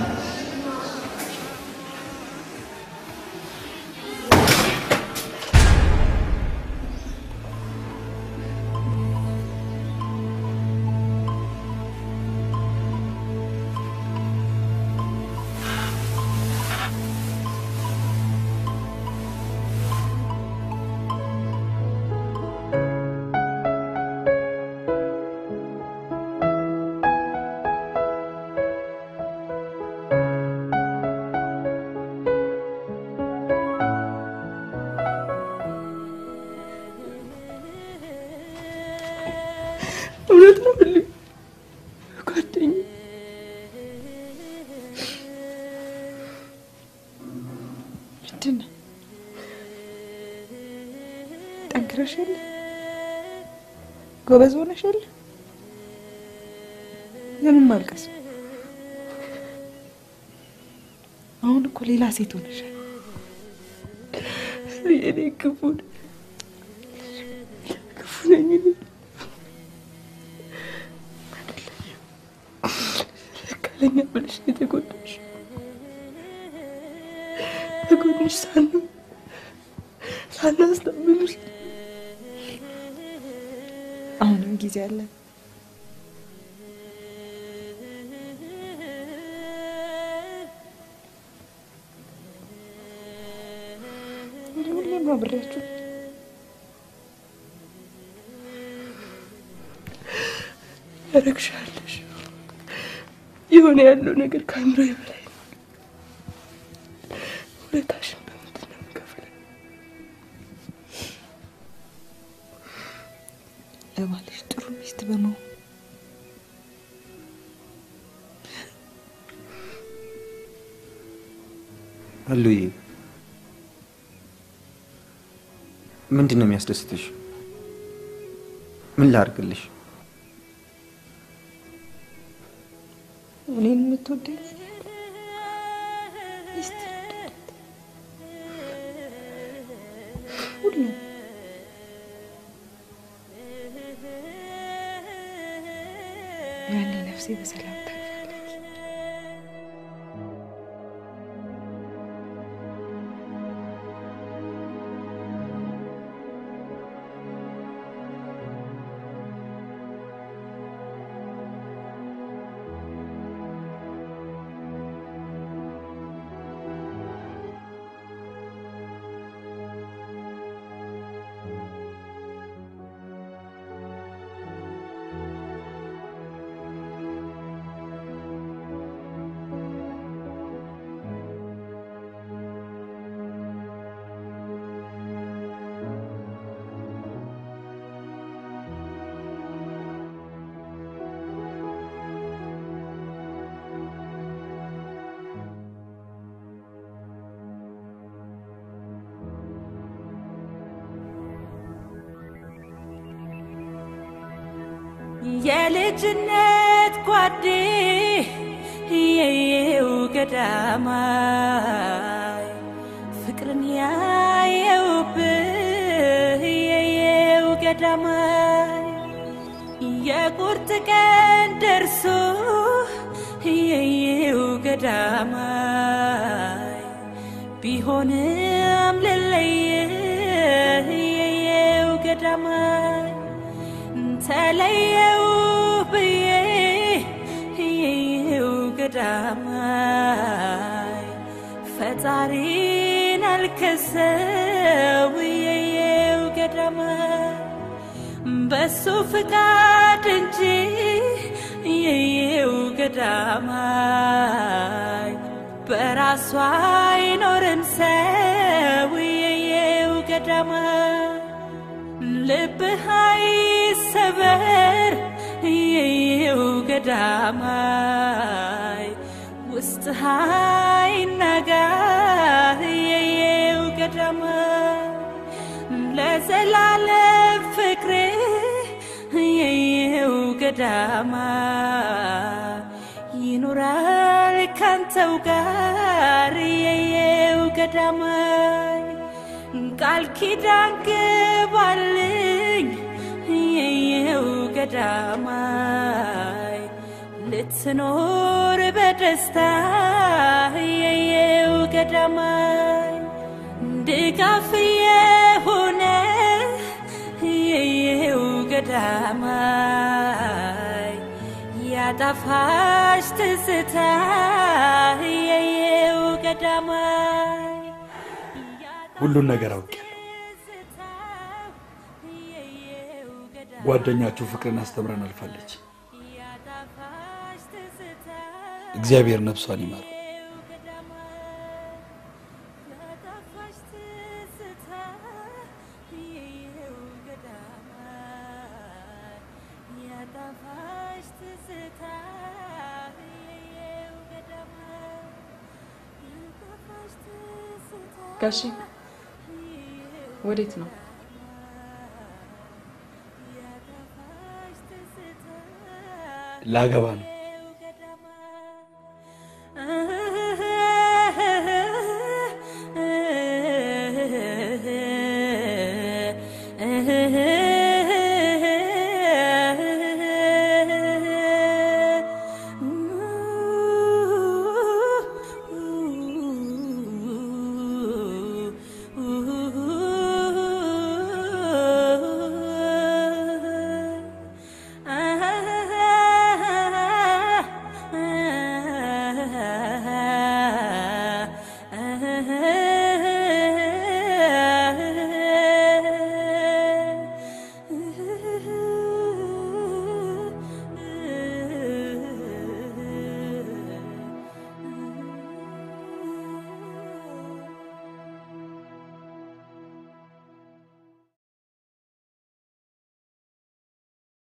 እውነት ነው ብል ጓደኛ ምንድን ነው ጠንክረሽ የለ ጎበዝ ሆነሽ የለ ለምን ማልቀስ አሁን እኮ ሌላ ሴት ሆነሻል እኔ ክፉ ነኝ። ክፉ ነኝ እኔ። ለኛ ብለሽ ነው የተጎዳሽ። ከጎንሽ ሳን ሳናስታምንሽ አሁንም ጊዜ አለን እንደ ሁሌም አብሬያችሁ ያረግሻለሽ። የሆነ ያለው ነገር ከአእምሮ በላይ ነው። ውለታሽን በምንድን ነው የምከፍለው? ለባልሽ ጥሩ ሚስት በመሆን ህሉዬ ምንድን ነው የሚያስደስትሽ? ምን ላድርግልሽ? እኔን የምትወደኝ ሚስት ሁሉም ያኔ ነፍሴ በሰላም ታርፋለች። የልጅነት ጓዴ የየው ገዳማይ ፍቅርን ያየውብህ የየው ገዳማይ የቁርጥ ቀን ደርሶ የየው ገዳማይ ቢሆንም ልለይህ የየው ገዳማይ ተለየው ብዬ የየው ገዳማይ ፈጣሪን አልከሰው የየው ገዳማይ በሱ ፍቃድ እንጂ የየው ገዳማይ በራሷ አይኖርም ሰው የየው ገዳማይ ልብህ አይሰበር የየው ገዳማይ ውስጥህ አይናጋ የየው ገዳማይ ለዘላለም ፍቅሬ የየው ገዳማይ ይኖራል ካንተው ጋር የየው ገዳማይ ቃል ኪዳን ግባልኝ የየው ገዳማይ ልትኖር በደስታ የየው ገዳማይ ድጋፍ የሆነ የየው ገዳማይ ያጣፋሽ ትዝታ የየው ገዳማይ ሁሉን ነገር አውቄያለሁ። ጓደኛችሁ ፍቅርን አስተምረን አልፋለች። እግዚአብሔር ነፍሷን ይማር። ጋሺ ወዴት ነው? ላገባ ነው።